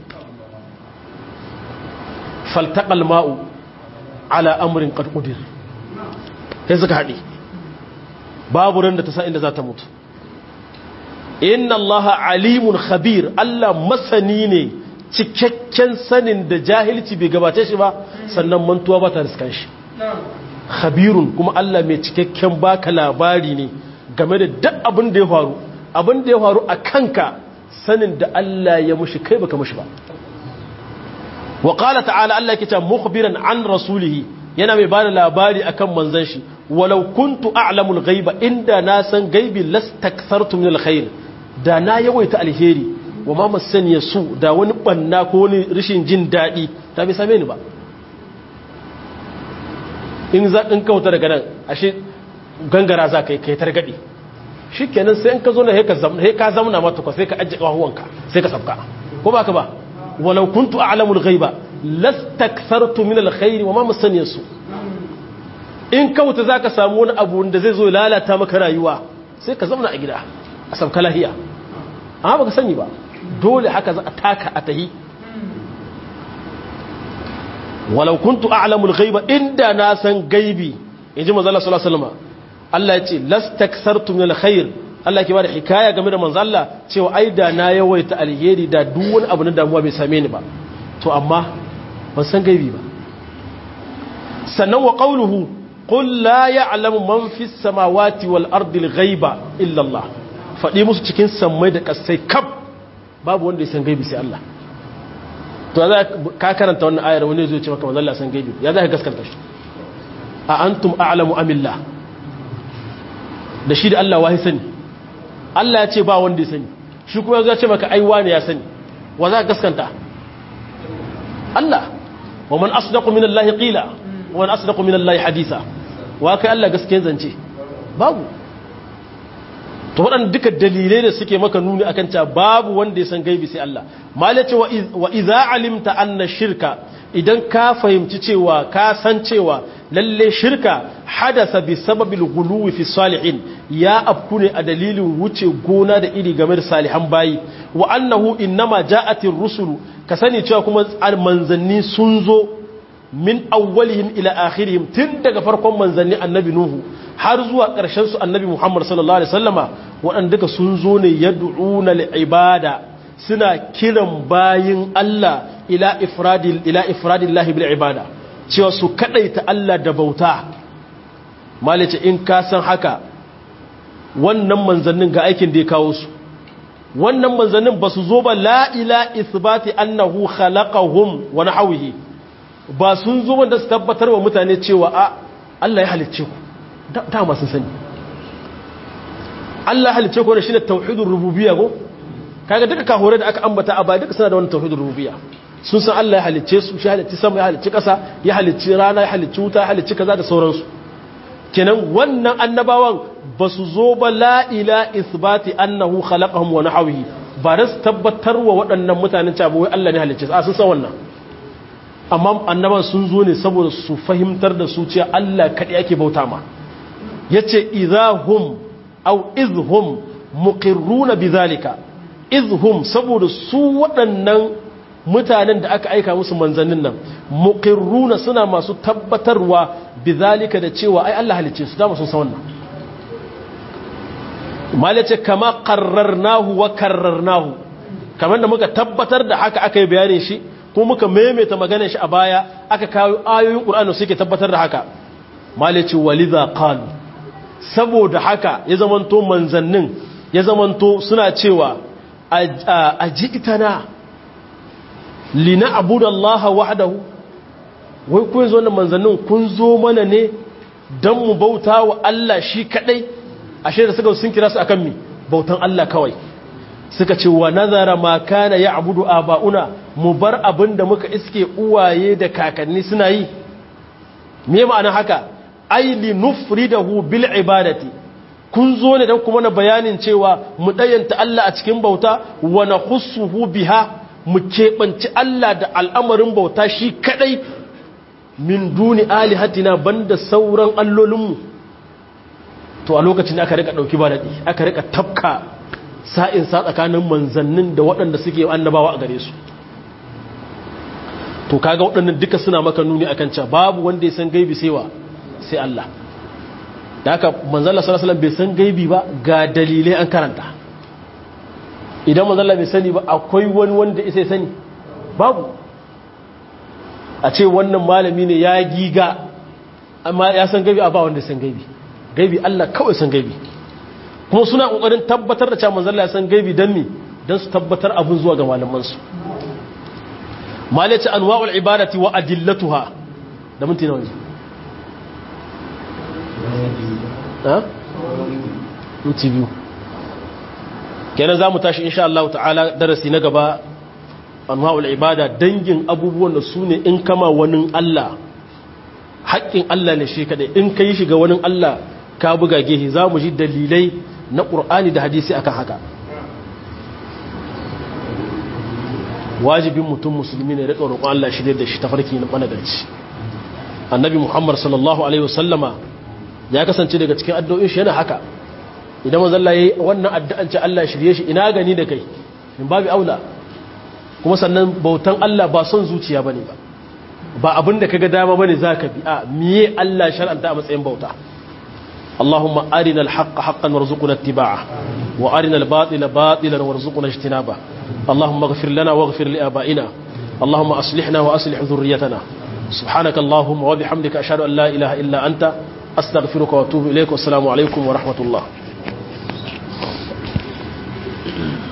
S1: faltaƙal ma'u ala amurin ƙarƙudir sai suka haɗe babu ran da ta sa inda za ta mutu inna Allah alimun khabir Allah masani ne cikakken sanin da jahilci bai gabace shi ba sannan mantuwa ba ta riskan shi khabirun kuma Allah mai cikakken baka labari ne game da duk abin da ya faru abin da ya faru a kanka sanin da Allah ya mushi kai baka mushi ba wa qala ta'ala Allah yake cewa mukhbiran an rasulihi yana mai bada labari akan manzon shi walau kuntu a'lamul ghaiba inda na san gaibi lastakthartu min alkhair da na yawaita alheri wa ma masaniya su da wani banna ko wani rishin jin dadi ta bai same ni ba in za in kauta daga nan ashe gangara za kai kai targade shikenan sai in ka zo na he ka zamna he ka zamna mata ko sai ka ajje kahuwanka sai ka sabka ko baka ba walau kuntu a'lamul ghaiba lastakthartu min alkhair wa ma masaniya su in kauta zaka samu wani abu da zai zo lalata maka rayuwa sai ka zamna a gida a sabka lahiya amma baka sani ba dole haka za a taka a tahi walau kuntu a'lamul ghaiba inda na san gaibi inji manzo Allah sallallahu alaihi wasallam Allah ya ce lastakthartu min alkhair Allah ke bada hikaya game da manzo Allah cewa ai da na yawaita alheri da duk wani abu na damuwa bai same ni ba to amma ban san gaibi ba sannan wa qawluhu qul la ya'lamu man fis samawati wal ardi al-ghaiba illa Allah faɗi musu cikin sammai da ƙasai kaf babu wanda ya san gaibi sai Allah to za ka karanta wannan ayar wani zai ce maka manzo Allah san gaibi ya za ka gaskanta shi a antum a'lamu amillah da shi da Allah wahi sani Allah ya ce ba wanda ya sani shi kuma ya ce maka ai wani ya sani wa za ka gaskanta Allah wa man asdaqu min Allah qila wa man asdaqu min Allah hadisa wa kai Allah gaskiyar zance babu to waɗanda duka dalilai da suke maka nuni akan cewa babu wanda ya san gaibi sai Allah malace wa idza alimta anna shirka idan ka fahimci cewa ka san cewa lalle shirka hadasa bi sababil ghuluwi fi salihin ya afku ne a dalilin wuce gona da iri game da salihan bayi wa annahu innama ja'atir rusulu ka sani cewa kuma manzanni sun zo min awwalihim ila akhirihim tun daga farkon manzanni annabi nuhu har zuwa ƙarshen su annabi muhammad sallallahu alaihi wasallama waɗanda duka sun zo ne yad'una li ibada suna kiran bayin Allah ila ifradil ila ifradillahi bil ibada cewa su kadaita Allah da bauta malice in ka san haka wannan manzannin ga aikin da ya kawo su wannan manzannin ba su zo ba la ila isbati annahu khalaqahum wa nahwihi ba sun zo wanda su tabbatar wa mutane cewa a Allah ya halicce ku dama sun sani Allah halicce ku da shine tauhidur rububiyya go kaga duka kahore da aka ambata a baya duka suna da wannan tauhidur rububiyya sun san Allah ya halicce su shi halicci sama ya halicci ƙasa ya halicci rana ya halicci wuta ya halicci kaza da sauransu kenan wannan annabawan ba su zo ba la ila isbati annahu khalaqahum wa nahwihi ba da su tabbatar wa waɗannan mutanen cewa wai Allah ne halicce su a sun san wannan amma annaban sun zo ne saboda su fahimtar da su cewa Allah kaɗai ake bauta ma yace idahum aw izhum muqirruna bidhalika izhum saboda su waɗannan mutanen da aka aika musu manzannin nan muqirruna suna masu tabbatarwa bizalika da cewa ai Allah halicce su dama sun san wannan malace kama qarrarnahu wa karrarnahu kamar da muka tabbatar da haka aka yi bayanin shi ko muka maimaita maganar shi a baya aka kawo ayoyin Qur'ani suke tabbatar da haka malace waliza qalu saboda haka ya zamanto manzannin ya zamanto suna cewa ajitana lina abudallaha wahdahu wai kun zo da manzannin kun zo mana ne don mu bauta wa Allah shi kadai ashe da suka sun kira su akan mi bautan Allah kawai suka ce wa nazara ma kana ya'budu aba'una mu bar abin da muka iske uwaye da kakanni suna yi me ma'ana haka ai li nufridahu bil ibadati kun zo ne don kuma na bayanin cewa mu dayanta Allah a cikin bauta wa nakhussuhu biha mu keɓanci Allah da al'amarin bauta shi kaɗai min duni alihatina banda sauran allolinmu to a lokacin aka rika ɗauki ba daɗi aka rika tafka sa'in sa tsakanin manzannin da waɗanda suke annabawa a gare su to kaga waɗannan duka suna maka nuni a kan babu wanda ya san gaibi sai wa sai Allah da haka manzala sallallahu bai san gaibi ba ga dalilai an karanta idan manzala bai sani ba akwai wani wanda isa sani babu a ce wannan malami ne ya giga amma ya san gaibi a ba wanda san gaibi gaibi Allah kawai san gaibi kuma suna kokarin tabbatar da cewa manzala ya san gaibi dan me dan su tabbatar abun zuwa ga malaman su malaci anwa'ul ibadati wa adillatuha da minti nawa ne ha minti biyu kenan za mu tashi insha Allah ta'ala darasi na gaba anwa'ul ibada dangin abubuwan da su ne in kama wani Allah haƙƙin Allah ne shi kadai in kai shiga wani Allah ka buga gehe za mu ji dalilai na ƙur'ani da hadisi akan haka wajibin mutum musulmi ne rika roƙon Allah shi da shi tafarki na managarci annabi Muhammad sallallahu alaihi wasallama ya kasance daga cikin addu'o'in shi yana haka idan manzon Allah yayi wannan addu'an ce Allah shirye shi ina gani da kai in babu aula kuma sannan bautan Allah ba son zuciya bane ba ba abinda kaga dama bane zaka bi a miye Allah shar'anta a matsayin bauta اللهم أرنا الحق حقا وارزقنا اتباعه وأرنا الباطل باطلا وارزقنا اجتنابه اللهم اغفر لنا واغفر لآبائنا اللهم أصلحنا وأصلح ذريتنا سبحانك اللهم وبحمدك أشهد أن لا إله إلا أنت أستغفرك وأتوب إليك والسلام عليكم ورحمة الله